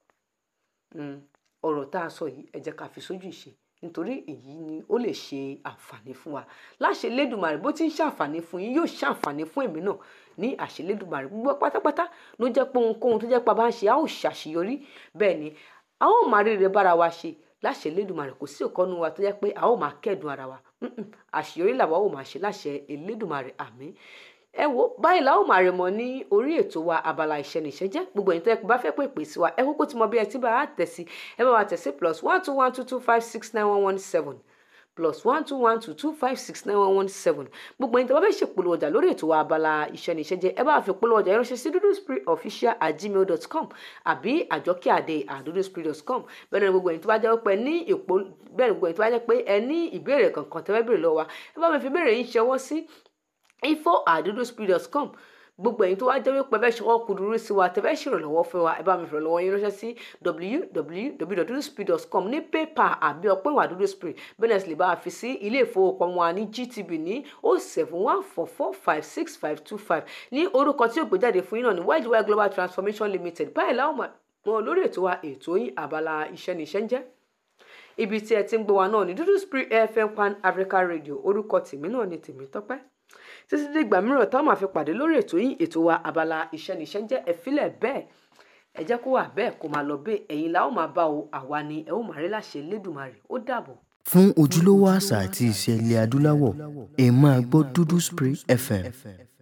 ọ̀rọ̀ tá a sọ yìí ẹ jẹ́ ká fi sójú ìṣe nítorí èyí ni ó lè ṣe àǹfààní fún wa láṣẹ lẹ́dùnmarè bó ti ń ṣàǹfààní fún yín yóò ṣàǹfààní fún èmi náà ní àṣẹ lẹ́dùnmarè gbogbo pátápátá ló jẹ́ pé ohunkóhun tó jẹ́ pé a bá ń ṣe a ó ṣàṣeyọrí bẹ́ẹ̀ ni a ó máa ríre bára wa ṣe láṣẹ lẹ́dùnmarè kò sí ọ̀kanú wa tó jẹ́ pé a ó máa kẹ́dùn ara wa àṣeyọrí làwa ó máa ṣe láṣẹ Elédùmarè àmín ẹ wo báyìí la ó máa rẹ mọ ní orí ètò wa abala iṣẹ́ níṣẹ́ jẹ́ gbogbo ẹ̀yin tó yẹ kó bá fẹ́ pè pè sí wa ẹ kúkú ti mọ bí ẹ ti bá a tẹ̀ sí ẹ bá wa tẹ̀ sí plus one two one two two five six nine one one seven plus one two one two two five six nine one one seven gbogbo ẹni tí a bá fẹ́ ṣèpolówó ọjà lórí ètò wa abala iṣẹ́ ní iṣẹ́ jẹ́ ẹ bá fi polówó ọjà yẹn ránṣẹ́ sí dudusprayofficial at gmail dot com àbí àjọkíàdé at dudusprayofficial dot com bẹ́ẹ̀ ni gbogbo ẹni tó bá jẹ́ pé ní èpo bẹ́ẹ̀ ni gbogbo ẹni tó bá jẹ́ pé ẹ ní ìbéèrè kankan tẹ́ fẹ́ béèrè lọ́wọ́ wa ẹ bá mi fi béèrè yín ṣọwọ́ sí info at dudusprayofficial dot com gbogbo ẹ̀yin tó wá jẹ́ wípé fẹ́ ṣọwọ́ kúdúrú sí wa tẹ́fẹ́ ṣèrànlọ́wọ́ fún wa ẹ bá mi fìrànlọ́wọ́ yín ránṣẹ́ sí www.duduspree.com ní pépà àbí ọpẹ́ ìwà duduspree bẹ́ẹ̀ sì lè bá a fi sí ilé ìfowópamọ́ wa ní GTB ní o seven one four four five six five two five ní orúkọ tí ó gbé jáde fún yín náà ní wide global transformation limited báyìí láwọn mọ̀ lórí ètò wa ètò yín àbala iṣẹ́ ní iṣẹ́ ń jẹ́ ibi tí ẹ ti ń gbọ́ wa náà ní Duduspree FM Pan Africa Radio orúkọ tèmi náà ni tèmi tọ́pẹ́ títí dìgbà mìíràn táwọn máa fi pàdé lórí ètò yín ètò wa abala iṣẹ́ níṣẹ́ ń jẹ́ ẹ̀fílẹ̀ bẹ́ẹ̀ ẹ jẹ́ kó wà bẹ́ẹ̀ kó máa lọ bẹ́ẹ̀ ẹ̀yin la ó máa bá o àwa ni ẹ ó máa rí láṣẹ Elédùmarè ó dàbọ̀. fún ojúlówó àṣà àti ìṣe ilẹ̀ adúláwọ̀ ẹ máa gbọ́ Duduspree FM